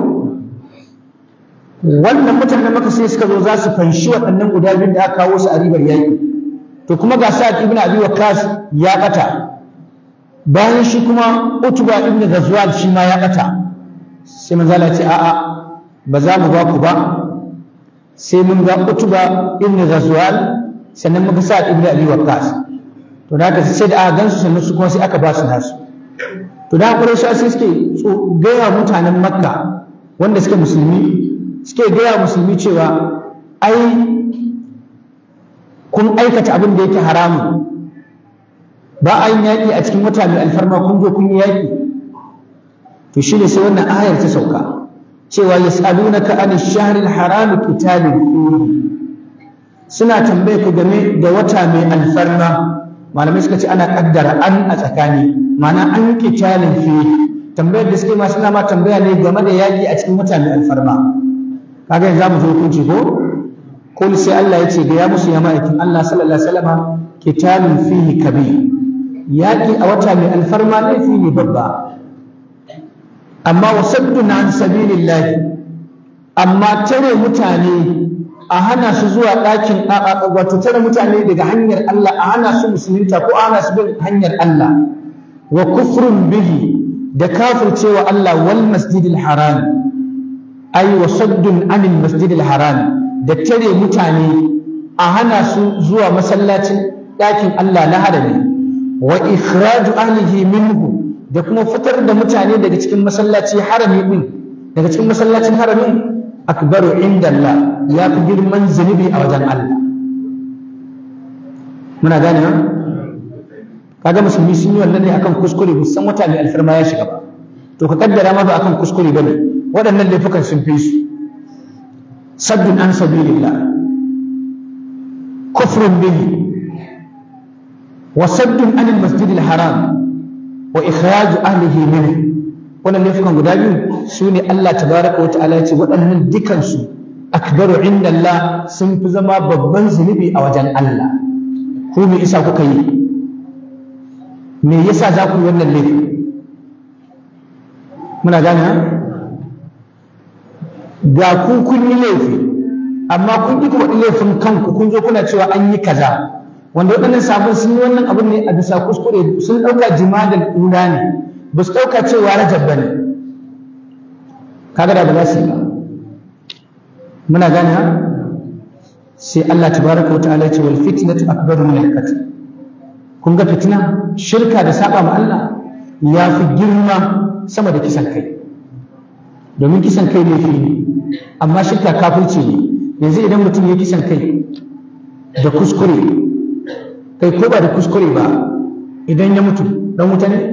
wannan mutanen maka sai suka zo za su fanshi waɗannan guda biyun da aka kawo su a ribar yaƙi to kuma ga sa'ad ibn abi waqqas ya bata bayan shi kuma utba ibn ghazwal shi ma ya bata sai manzo Allah ya ce a'a ba za mu ba ku ba sai mun ga utba ibn ghazwal sannan muka sa'ad ibn abi waqqas to da haka sai da aka gansu sannan su kuma sai aka ba su nasu to da quraish sai suke gaya mutanen makka wanda suke musulmi suke gaya musulmi cewa ai kun aikata abin da yake haramu ba a yin yaƙi a cikin wata mai alfarma kun zo kun yi yaƙi to shi ne sai wannan ayar ta sauka cewa yas'alunaka an ash-shahr al-haram qitalin fihi suna tambaye ku game da wata mai alfarma malamai suka ce ana kaddara an a tsakani ma'ana an yi qitalin fihi tambayar da suke ma suna ma tambaya ne game da yaƙi a cikin wata mai alfarma kaga yanzu mu zo hukunci ko kul sai Allah ya ce ga ya musu ya ma'aikin Allah sallallahu alaihi wasallam kitabun fihi kabir yaki a wata mai alfarma laifi ne babba amma wasaddun an sabilillah amma tare mutane a hana su zuwa ɗakin wato tare mutane daga hanyar Allah a hana su musulunta ko a hana su bin hanyar Allah wa kufrun bihi da kafircewa Allah wal masjidil haram ay wa saddun anil masjidil haram da tare mutane a hana su zuwa masallacin ɗakin Allah na harami wa ikhraju ahlihi minhu da kuma fitar da mutane daga cikin masallaci harami din daga cikin masallacin haramin akbaru inda Allah ya fi girman zunubi a wajen Allah muna gane ha kaga musulmi sun yi wannan ne akan kuskure musan wata mai alfarma ya shiga ba to ka kaddara ma ba akan kuskure bane waɗannan laifukan sun fi su saddun an sabilillah kufrun bihi wa saddun an masjidil haram wa ikhraju ahlihi minhu wannan laifukan guda biyu su ne Allah tabaraka wa ta'ala ya ce waɗannan dukansu akbaru inda Allah sun fi zama babban zunubi a wajen Allah ku me isa kuka yi me yasa za ku yi wannan laifi muna gane ga ku kun yi laifi amma kun ƙi kuma laifin kanku kun zo kuna cewa an yi kaza wanda waɗannan sabon sun yi wannan abin ne a bisa kuskure sun ɗauka jimadal ula ne ba su ɗauka cewa rajab ba ne kaga da ba za su yi ba muna gane ha sai Allah tabaraka wa ta'ala ce wal fitnatu akbaru min al-qatl kun ga fitina shirka da saba ma Allah ya fi girma sama da kisan kai domin kisan kai laifi ne amma shirka kafirci ne yanzu idan mutum ya kisan kai da kuskure kai ko ba da kuskure ba idan ya mutu dan wuta ne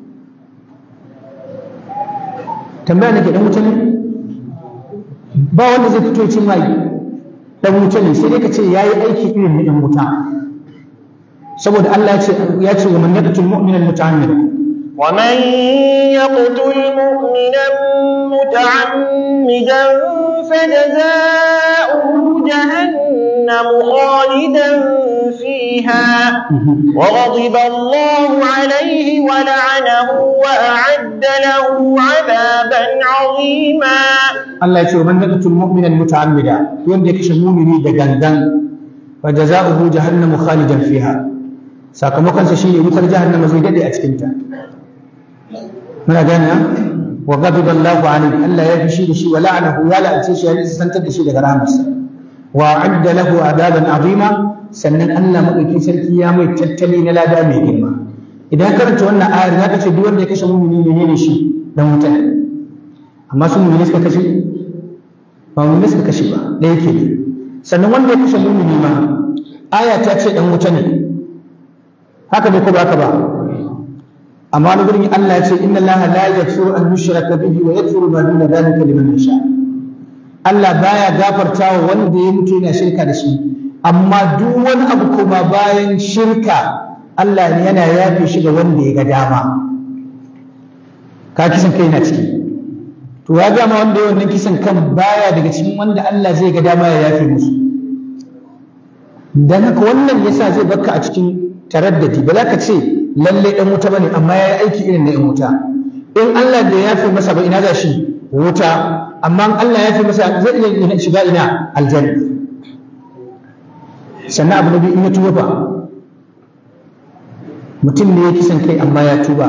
tambaya nake dan wuta ne ba wanda zai fito cin mai dan wuta ne sai dai ka ce yayi aiki irin na dan wuta saboda Allah ya ce ya ce wa man yaqtul mu'mina muta'ammidan ومن يقتل مؤمنا متعمدا فجزاؤه جهنم خالدا فيها وغضب الله عليه ولعنه وأعد له عذابا عظيما Allah ya ce man yaqtul mu'mina muta'ammida wanda ya kashe mu'mini da gangan fa jazaohu jahannamu khalidan fiha sakamakon sa shine wutar jahannama zai dade a cikin ta muna gane wa ghadiba Allahu alayhi Allah ya fishi da shi wa la'anahu ya la'ance shi ya santar da shi daga rahmarsa wa adda lahu adaban azima sannan Allah madauki sarki ya mai tattali na lada mai girma idan karanta wannan ayar za ka ce duk wanda ya kashe mu'mini ne shi dan wuta amma su mu'mini suka kashe ba mu'mini suka kashe ba da yake ne sannan wanda ya kashe mu'mini ma aya ta ce dan wuta ne haka ne ko ba haka ba amma wani gurin Allah ya ce inna Allah la yaghfiru an yushraka bihi wa yaghfiru ma duna dhalika liman yasha Allah baya gafartawa wanda ya mutu yana shirka da shi amma duk wani abu kuma bayan shirka Allah ne yana yafe shi ga wanda ya ga dama ka kisan kai na ciki to ya ga ma wanda ya wannan kisan kan baya daga cikin wanda Allah zai ga dama ya yafe musu dan haka wannan yasa zai baka a cikin taraddadi ba za ka ce lalle dan wuta bane amma yayi aiki irin na yan wuta in Allah bai yafe masa ba ina za shi wuta amma in Allah ya yafe masa zai iya shiga ina aljanna sannan abu na biyu in ya tuba fa mutum ne ya kisan kai amma ya tuba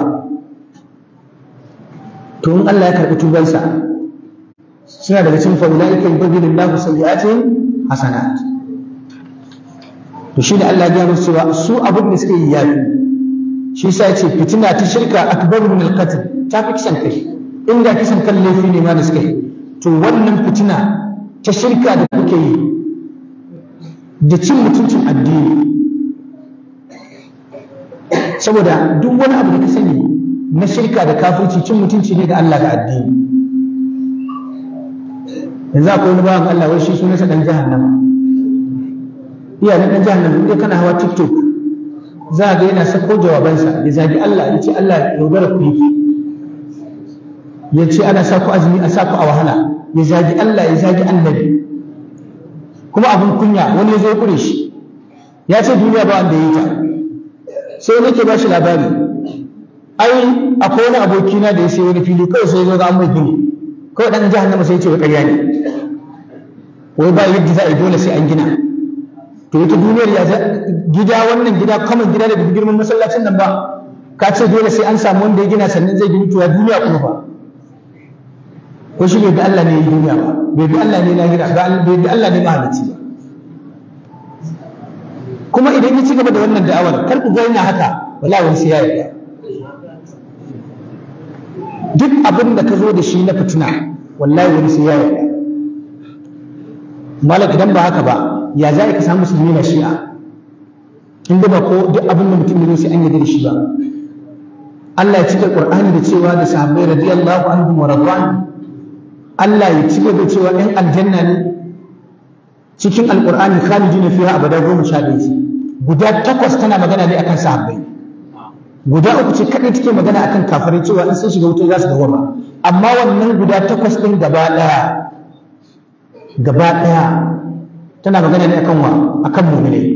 to in Allah ya karɓi tubansa suna daga cikin fa'ulaika yubaddilu Allahu sayyi'atihim hasanat to shi da Allah ya gaya musu cewa su abin da suka yi yafi shi sa ce fitina ta shirka akbaru min alqatl ta fi kisan kai inda kisan kan laifi ne ma da suka yi to wannan fitina ta shirka da kuke yi da cin mutuncin addini saboda duk wani abu da ka sani na shirka da kafirci cin mutunci ne da Allah da addini yanzu akwai wani bawan Allah wai shi sunansa dan jahannama iya na dan jahannama idan kana hawa tiktok za a ga yana sako jawabansa ya zagi Allah ya ce Allah ya yaudara ku yake ya ce ana sa ku azumi a sa ku a wahala ya zagi Allah ya zagi annabi kuma abin kunya wani ya zo kure shi ya ce duniya ba wanda ya yi ta sai nake ba shi labari ai akwai wani abokina da ya sai wani fili kawai sai ya zo ga an mai gini kawai dan jahannama sai ya ce wa ƙarya ne wai ba yadda za a yi dole sai an gina to ita duniyar ya gida wannan gida kaman gida da bai girman masallacin nan ba ka ce dole sai an samu wanda ya gina sannan zai gini to ya duniya kuma ba ko shi bai bi Allah ne ya yi duniya ba bai bi Allah ne lahira ba bai bi Allah ne mahalicci ba kuma idan ya ci gaba da wannan da'awar kar ku ga yana haka wala wani sai ya yarda duk abin da ka zo da shi na fitina wallahi wani sai ya yarda malak idan ba haka ba ya za ka samu musulmi na shi'a in ba ko duk abin da mutum ne sai an yarda da shi ba Allah ya cika Qur'ani da cewa da sahabbai radiyallahu anhum wa radwan Allah ya cika da cewa ɗan aljanna ne cikin alqur'ani khalidina fiha abada goma sha ɗaya guda takwas tana magana ne akan sahabbai guda uku ce kaɗai take magana akan kafirai cewa in sun shiga wuta za su dawama amma wannan guda takwas ɗin gaba ɗaya gaba ɗaya tana magana ne akan wa akan mu'minai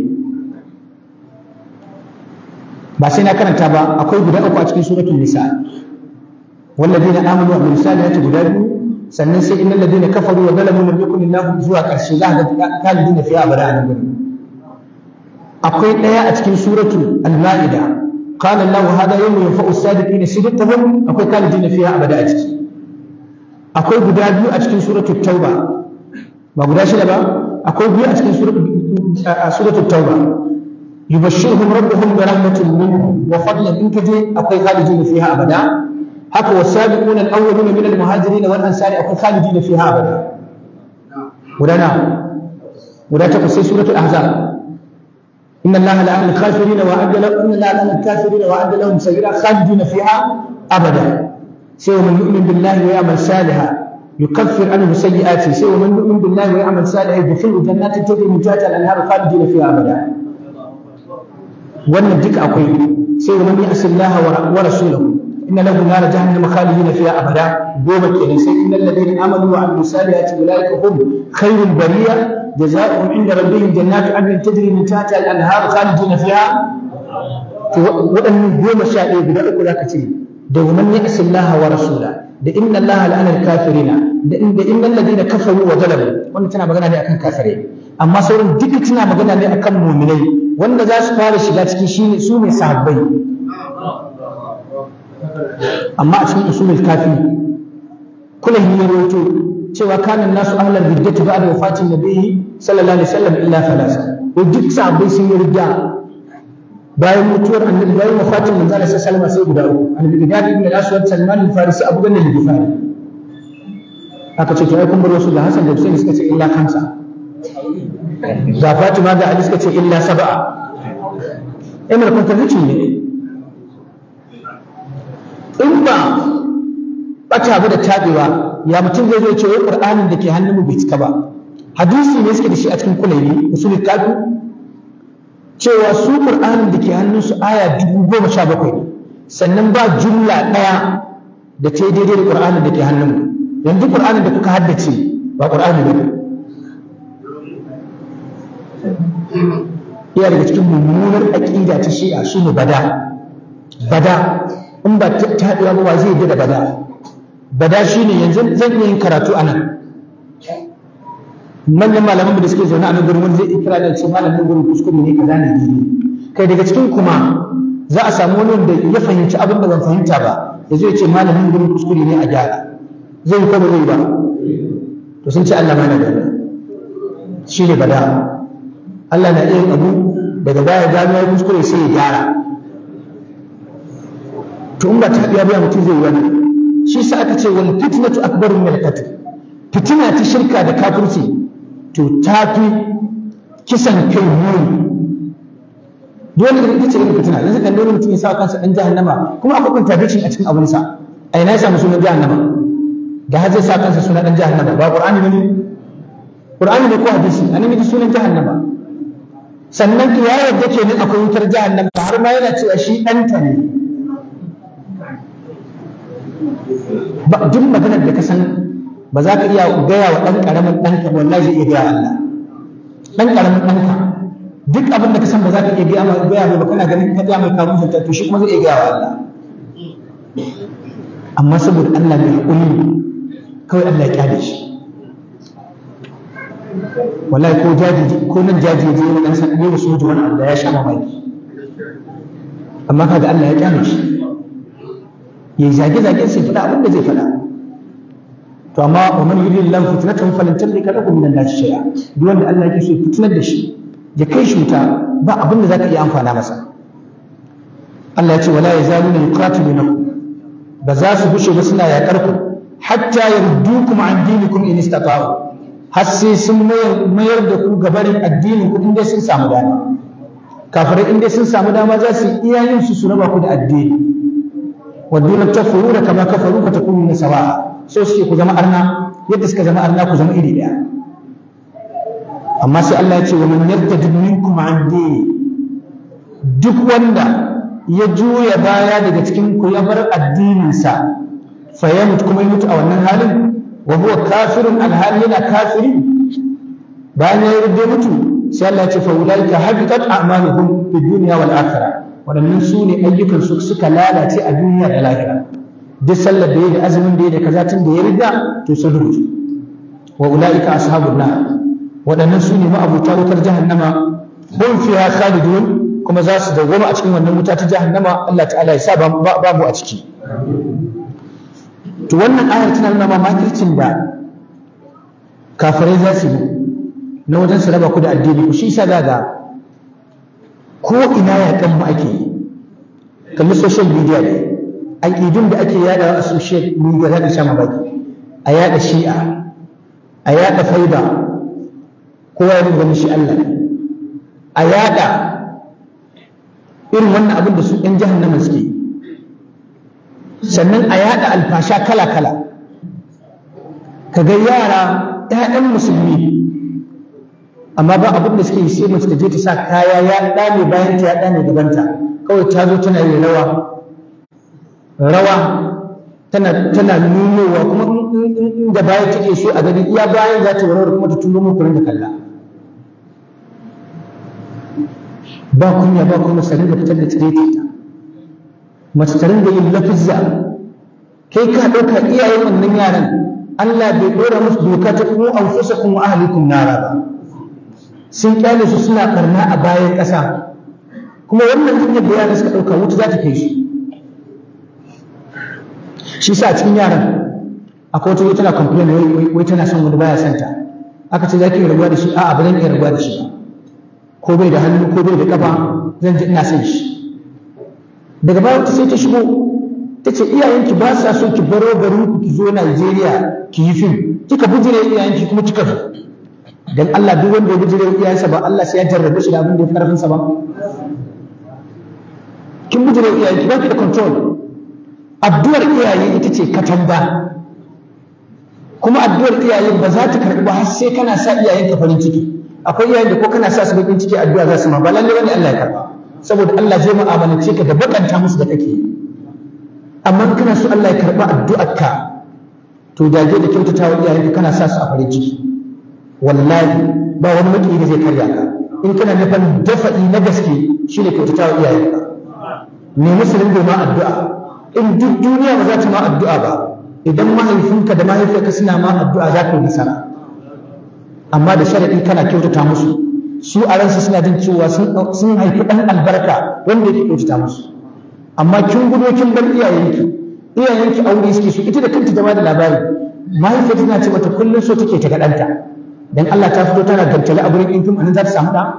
ba sai na karanta ba akwai guda uku a cikin suratul nisa walladina amanu wa amilus salihati guda biyu sannan sai innal ladina kafaru wa zalamu lam yakun illahu zuwa karshe za ga kalidina fiha abada an gudu akwai ɗaya a cikin suratul al-ma'ida قال الله هذا يوم ينفع الصادقين صدقهم akwai kalidina fiha abada a ciki akwai guda biyu a cikin suratul tauba ba guda shida ba akwai biyu a cikin suratul tauba yubashshiruhum rabbuhum bi rahmatin minhu wa fadlan in kaje akwai khalidin fiha abada haka wasabiqun al-awwalun min al-muhajirin wal ansari akwai khalidin fiha abada gudana guda ta sai suratul ahzab inna allaha la'ana al-kafirin wa adda lahum inna allaha la'ana al-kafirin wa adda lahum sayyi'at khalidin fiha abada sai man yu'min billahi wa ya'mal salihan يكفر عنه سيئاته سوى من يؤمن بالله ويعمل صالحا يدخله جنات تجري من تحتها الانهار خالدين فيها ابدا wannan duka akwai sai wa man ya'si Allah wa rasulahu inna lahu nar jahannama khalidin fiha abada goma kenan sai innal ladina amanu wa amilus salihati ulaika hum khairul bariya jazaohum inda rabbihim jannatu adnin tajri min tahtiha al-anhar khalidin fiha to waɗannan goma sha ɗaya guda uku zaka ce da wa man ya'si Allah wa rasulahu da inna Allah la'anar kafirina da inna alladhina kafaru wa zalamu wannan tana magana ne akan kafirai amma sauran duka tana magana ne akan mu'minai wanda za su fara shiga cikin shine su ne sahabbai amma a cikin usulul kafi kullum ya rawaito cewa kana nasu ahlal riddati ba'da wafatin nabiyyi sallallahu alaihi wasallam illa thalatha to duk sahabbai sun yi ridda bayan mutuwar annabi bayan wafatin manzo Allah sallallahu alaihi sai guda uku annabi Gidad ibn al-Aswad Salman al-Farisi Abu Ganna al-Ghifari aka ce to ai kun bar wasu da Hassan da Hussein suka ce illa kansa da Fatima da Ali suka ce illa sab'a Emir contradiction ne in ba bata ba da tabewa ya mutum zai zo ce wai Qur'anin da ke hannun mu bai cika ba hadisi ne suke da shi a cikin kulaini usulul kafi cewa su ƙur'anin da ke hannunsu aya dubu goma sha bakwai sannan ba jumla ɗaya da ta yi daidai da ƙur'anin da ke hannunmu yanzu ƙur'anin da kuka haddace ba ƙur'ani ba iya daga cikin mummunar aƙida ta shi'a shi ne bada bada in ba ta haɗuwa ba wa zai yi da bada bada shi ne yanzu zan iya yin karatu a nan manyan malaman da suke zaune a nan gurin wani zai ikira da ce malamin gurin kuskure ne kaza ne daidai kai daga cikin kuma za a samu wani wanda ya fahimci abin da ban fahimta ba ya zo ya ce malamin gurin kuskure ne a gyara zai yi ko ba zai ba to sun ce Allah mana da shi ne bada Allah na iya abu daga baya gano ya kuskure sai ya gyara to in ba ta biya biya mutum zai yi wani shi sa aka ce wal fitnatu akbaru min al-qatl fitina ta shirka da kafirci to ta fi kisan kai muni dole da ita ce irin fitina yanzu kan dole mutum ya sa kansa dan jahannama kuma akwai contradiction a cikin abin sa a ina ya samu sunan jahannama da har zai sa kansa sunan dan jahannama ba qur'ani ne qur'ani ne ko hadisi an yi sunan jahannama sannan ki ya yarda kenan akwai wutar jahannama har ma yana cewa shi ɗanta ne ba duk maganar da ka san ba za ka iya gaya wa ɗan ƙaramin ɗanka wallahi zai iya gaya Allah ɗan ƙaramin ɗanka duk abin da ka san ba za ka iya gaya mai gaya mai ba kana ganin ka gaya mai kamun zanta to shi kuma zai iya gaya wa Allah amma saboda Allah mai haƙuri kawai Allah ya kyale shi wallahi ko jaji ko nan jaji ya je wani ɗan san ne su wani abu da ya sha mamaki amma kaga Allah ya kyale shi ya zage-zage sai faɗa abin da zai faɗa to amma wa man yuridu lahu fitnatan falan tamlika lahu min Allah shay'a duk wanda Allah yake so fitnar da shi ya kai shi wuta ba abin da zaka iya amfana masa Allah ya ce wala yazaluna yuqatilunakum ba za su bushe ba suna yaƙar ku hatta yardukum an dinikum in istata'u har sai sun mayar da ku gabarin addinin ku inda sun samu dama kafirai inda sun samu dama za su iya yin su su raba ku da addini waduna takfuruna kama kafaru ka takununa sawa'a so suke ku zama arna yadda suka zama arna ku zama iri daya amma sai Allah ya ce wa man yartad minkum an dini duk wanda ya juya baya daga cikin ku ya bar addininsa fa ya mutu kuma ya mutu a wannan halin wa huwa kafirun alhali yana kafiri bayan ya yi mutu sai Allah ya ce fa ulaika habitat a'maluhum fid dunya wal akhirah waɗannan su ne ayyukan su suka lalace a duniya da lahira duk sallar da ya da azumin da ya da kaza tun da ya riga to sun rubutu wa ulaika ashabun nar waɗannan su ne ma'abuta wutar jahannama hum fiha khalidun kuma za su dawwama a cikin wannan wuta ta jahannama Allah ta'ala ya sa ba mu a ciki to wannan ayar tana nuna ma makircin da kafirai za su yi na wajen su raba ku da addini ku shi sa za ga ko ina ya kan mu ake yi kalli social media ne aƙidun da ake yada a social media za ka sha mamaki a yada shi'a a yada faida kowa ya gani shi Allah a yada irin wannan abin da su ɗan jahannama suke sannan a yada alfasha kala-kala ka ga yara 'ya'yan musulmi amma ba abin da suke yi sai mace ta je ta sa kaya ya ɗame bayan ta ya ɗame gabanta kawai ta zo tana yin rawa rawa tana tana nunowa kuma inda bayan take so a gani iya bayan za ta warware kuma ta turo muku da kalla ba kunya ba kuma sanin da fitar da tsireta ta mace ta rinda yin lafizza kai ka ɗauka iyayen wannan yaran Allah bai ɗora musu doka ta ku anfusakum wa ahlikum nara ba sun kyale su suna karna a bayan ƙasa kuma wannan hanyar da yaran suka ɗauka wuta za ta kai shi shi sa cikin yaran akwai wata tana complain wai tana son wani baya santa aka ce za ki rabuwa da shi a'a ba zan iya rabuwa da shi ba ko bai da hannu ko bai da kafa zan ji ina son shi daga baya wata sai ta shigo ta ce iyayenki ba sa so ki baro garin ku ki zo Najeriya ki yi fim kika bujire iyayenki kuma kika zo dan Allah duk wanda ya bujire iyayensa ba Allah sai ya jarrabe shi da abin da ya karfin sa ba kin bujire iyayenki ba ki da control addu'ar iyaye ita ce katanga kuma addu'ar iyaye ba za ta karɓi ba har sai kana sa iyayenka farin ciki akwai iyayen da ko kana sa su bakin ciki addu'a za su ma ba lalle bane Allah ya karɓa saboda Allah zai mu'amalance ka da bakanta musu da kake amma kana so Allah ya karɓa addu'arka to dage da kyautata wa iyayenka kana sa su a farin ciki wallahi ba wani maki da zai karya ka in kana nufin dafa'i na gaske shine kyautata wa iyayenka ne musulun ma addu'a in duk duniya ba za ta ma addu'a ba idan mahaifinka da mahaifiyarka suna ma addu'a za ka yi nasara amma da sharaɗi kana kyautata musu su a ransu suna jin cewa sun haifi ɗan albarka wanda yake kyautata musu amma kin gudo kin bar iyayenki iyayenki aure suke su ita da kanta ta da labari mahaifiyar tana ce mata kullum so take ta ga ɗanta dan Allah ta fito tana gantale a gurin ɗin fim anan za ta samu ɗa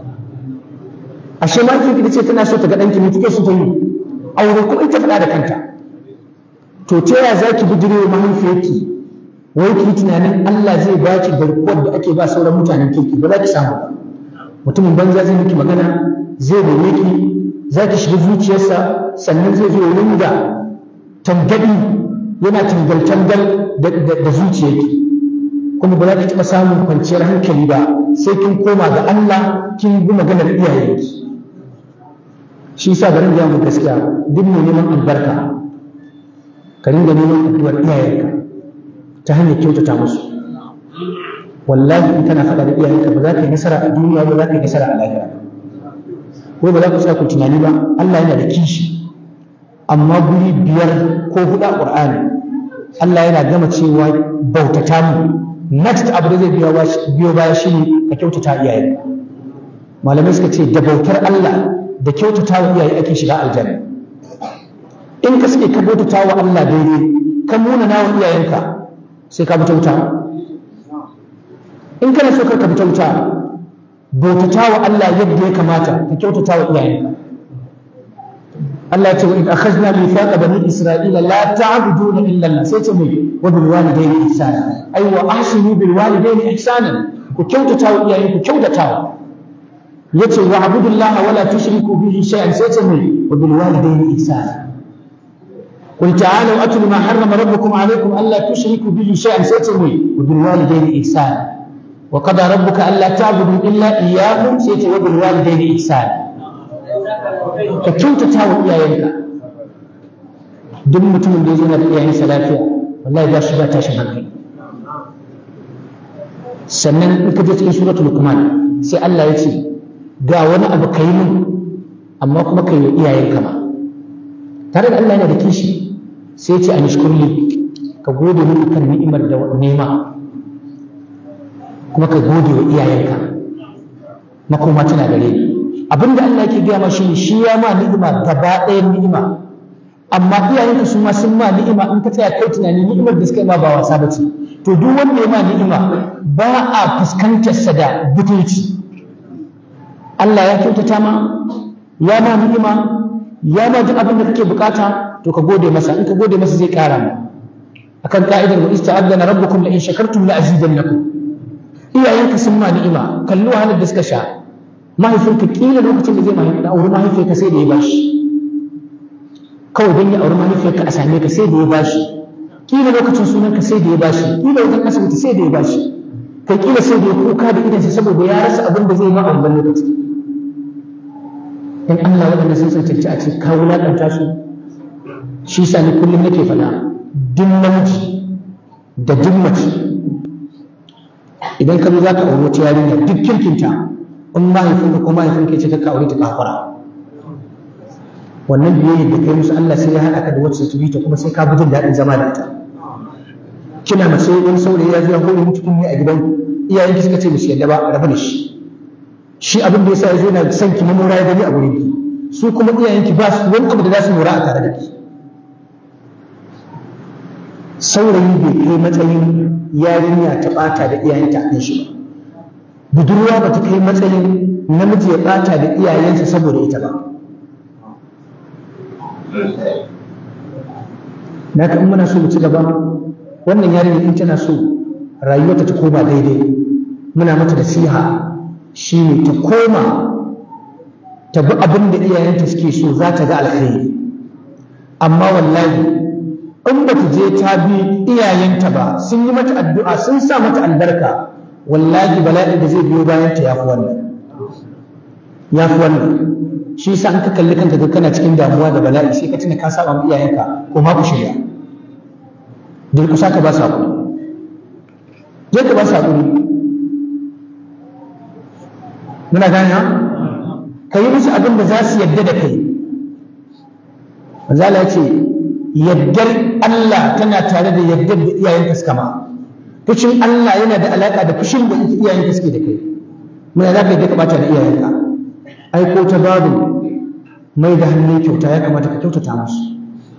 ashe mahaifiyarki ta ce tana so ta ga ɗanki ne take so ta yi aure kuma ita faɗa da kanta to ta yaya za ki bijire mahaifiyarki wai ki tunanin Allah zai ba ki garkuwar da ake ba sauran mutanen kirki ba za ki samu ba mutumin banza zai miki magana zai neme ki za ki shiga zuciyarsa sannan zai zo ringa tangadi yana tangal-tangal da zuciyarki kuma ba za ki taɓa samun kwanciyar hankali ba sai kin koma ga Allah kin bi maganar iyayenki shi sa garin da mu gaskiya duk mai neman albarka ka ringa neman addu'ar iyayenka ta hanyar kyautata musu wallahi in kana faɗa da iyayenka ba za ka yi nasara a duniya ba za ka yi nasara a lahira ko ba za ku tsaya ku tunani ba Allah yana da kishi amma guri biyar ko huɗu a Qur'ani Allah yana gama cewa bautata mu next abu da zai biyo baya shine ka kyautata iyayenka malamai suka ce da bautar Allah da kyautata wa iyaye ake shiga aljanna in ka suke ka bautata wa Allah daidai ka muna wa iyayenka sai ka fita wuta in kana so ka fita wuta bautata wa Allah yadda ya kamata ka kyautata wa iyayenka Allah ya ce wa in akhadna mithaqa bani isra'ila la ta'buduna illa Allah sai ce mai wa bil walidayni ihsana ai wa ahsinu bil walidayni ihsanan ku kyautata wa iyayenku kyautatawa yace wa abudullaha wala tushriku bihi shay'an sai ce mai wa bil walidayni ihsana قل تعالوا أتل ما حرم ربكم عليكم ألا تشركوا به شيئا سيتمي وبالوالدين إحسانا وقضى ربك ألا تعبدوا إلا إياه سيتي وبالوالدين إحسانا كنت تاوي إياك duk mutumin da ya zana da iyayensa lafiya wallahi ba shi ba tashin hankali sannan in ka je cikin suratul luqman sai Allah ya ce ga wani abu kai mun amma kuma kai wa iyayenka ma tare da Allah yana da kishi sai ce a nishkurli ka gode min kan ni'imar da nema kuma ka gode wa iyayenka makoma tana gare ni abinda Allah yake gaya ma shi shi ya ma ni'ima gaba ɗayan ni'ima amma iyayenka su ma sun ma ni'ima in ka tsaya kai tunani ni'imar da suka yi ma ba wasa ba ce to duk wanda ya ma ni'ima ba a fuskantar sa da butulci Allah ya kyautata ma ya ma ni'ima ya ma duk abin da kake bukata to ka gode masa in ka gode masa zai kara ma akan ka'idar wa ista'adana rabbukum la in shakartum la azidannakum iyayenka sun ma ni'ima kallo wahalar da suka sha mahaifinka kila lokacin da zai mahaifi da auri mahaifiyarka sai da ya bashi kawai don ya auri mahaifiyarka a same ka sai da ya bashi kila lokacin sunanka sai da ya bashi kila wajen asibiti sai da ya bashi kai kila sai da ya kuka da idansa saboda ya rasa abin da zai ma a wannan lokaci in Allah waɗanda sun cancanci a ce ka wulaƙanta su shi sa ni kullum nake faɗa duk namiji da duk mace idan ka zo za ka auri wata yarinya duk kirkinta in mahaifinka ko mahaifinka ya ce ka aure ta kafara wannan biyayya da kai musu Allah sai ya haɗa ka da wacce ta ta kuma sai ka bi jin daɗin zama da ita kina mace wani saurayi ya zo ya hore miki kunni a gidan iyayen ki suka ce musu yadda ba rabu da shi shi abin da yasa ya zo yana son ki mamora ya gani a gurin ki su kuma iyayen ki ba su wani abu da za su mora a tare da ki saurayi bai kai matsayin yarinya ta ɓata da iyayenta a kan shi ba budurwa ba ta kai matsayin namiji ya ɓata da iyayensa saboda ita ba na kan muna so mu ci gaba wannan yarinya in tana so rayuwarta ta koma daidai muna mata da siha shine ta koma ta bi abin da iyayenta suke so za ta ga alkhairi amma wallahi in ba ta je ta bi iyayenta ba sun yi mata addu'a sun sa mata albarka wallahi bala'in da zai biyo bayan ta yafi wannan yafi wannan shi yasa an ka kalli kanka ga kana cikin damuwa da bala'i sai ka tuna ka saba ma iyayenka ko ma ku shirya durkusa ka ba su hakuri je ka ba su hakuri muna gane ka yi musu abin da za su yadda da kai manzala ya ce yaddar Allah tana tare da yaddar da iyayenka suka ma fushin Allah yana da alaka da fushin da iyayenka suke da kai muna za ka yadda ka bata da iyayenka ai ko ta babu mai da hannun kyauta ya kamata ka kyautata musu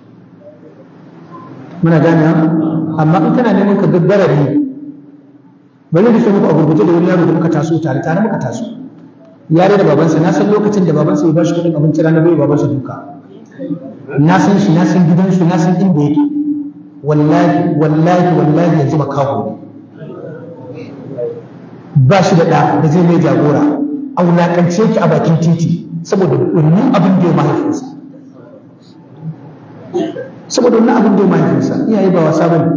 muna gane amma in kana neman ka gaggara ne bari da muku a gurguje da wani yaro da muka taso tare tare muka taso yare da babansa na san lokacin da babansa ya bashi kuɗin abinci rana bai babansa duka na san shi na san gidansu na san inda yake wallahi wallahi wallahi yanzu makaho ne ba shi da ɗa da zai mai jagora a wulaƙance ki a bakin titi saboda wannan abin da ya mahaifinsa saboda wannan abin da ya mahaifinsa iyaye ba wasa bane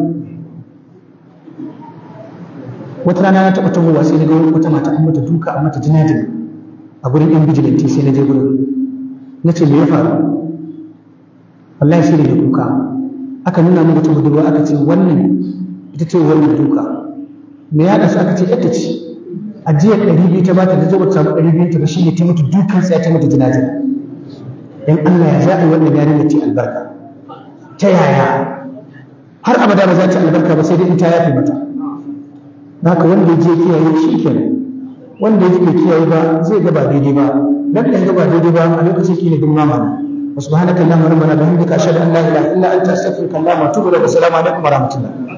wata rana na taɓa tahowa sai na ga wata mata an mata duka an mata jinajin a gurin yan bijilanti sai na je gurin na ce me ya faru wallahi sai da ya kuka aka nuna min wata budurwa aka ce wannan ita ce wannan duka me ya su aka ce yadda ce ajiyar ɗari biyu ta bata da zo bata samu ɗari biyu ta ba shine ta mutu dukan sai ta mata jinajin dan Allah ya zaɓi wannan yarinya ce albarka ta yaya har abada ba za ta albarka ba sai dai in ta yafe mata haka wanda ya je kiyaye shi kenan wanda ya bai kiyaye ba zai ga ba daidai ba dan dan ga ba daidai ba a lokacin kila din mama ne subhanaka allahumma rabbana bihamdika ashhadu an la ilaha illa anta astaghfiruka wa atubu ilaik assalamu alaikum wa rahmatullah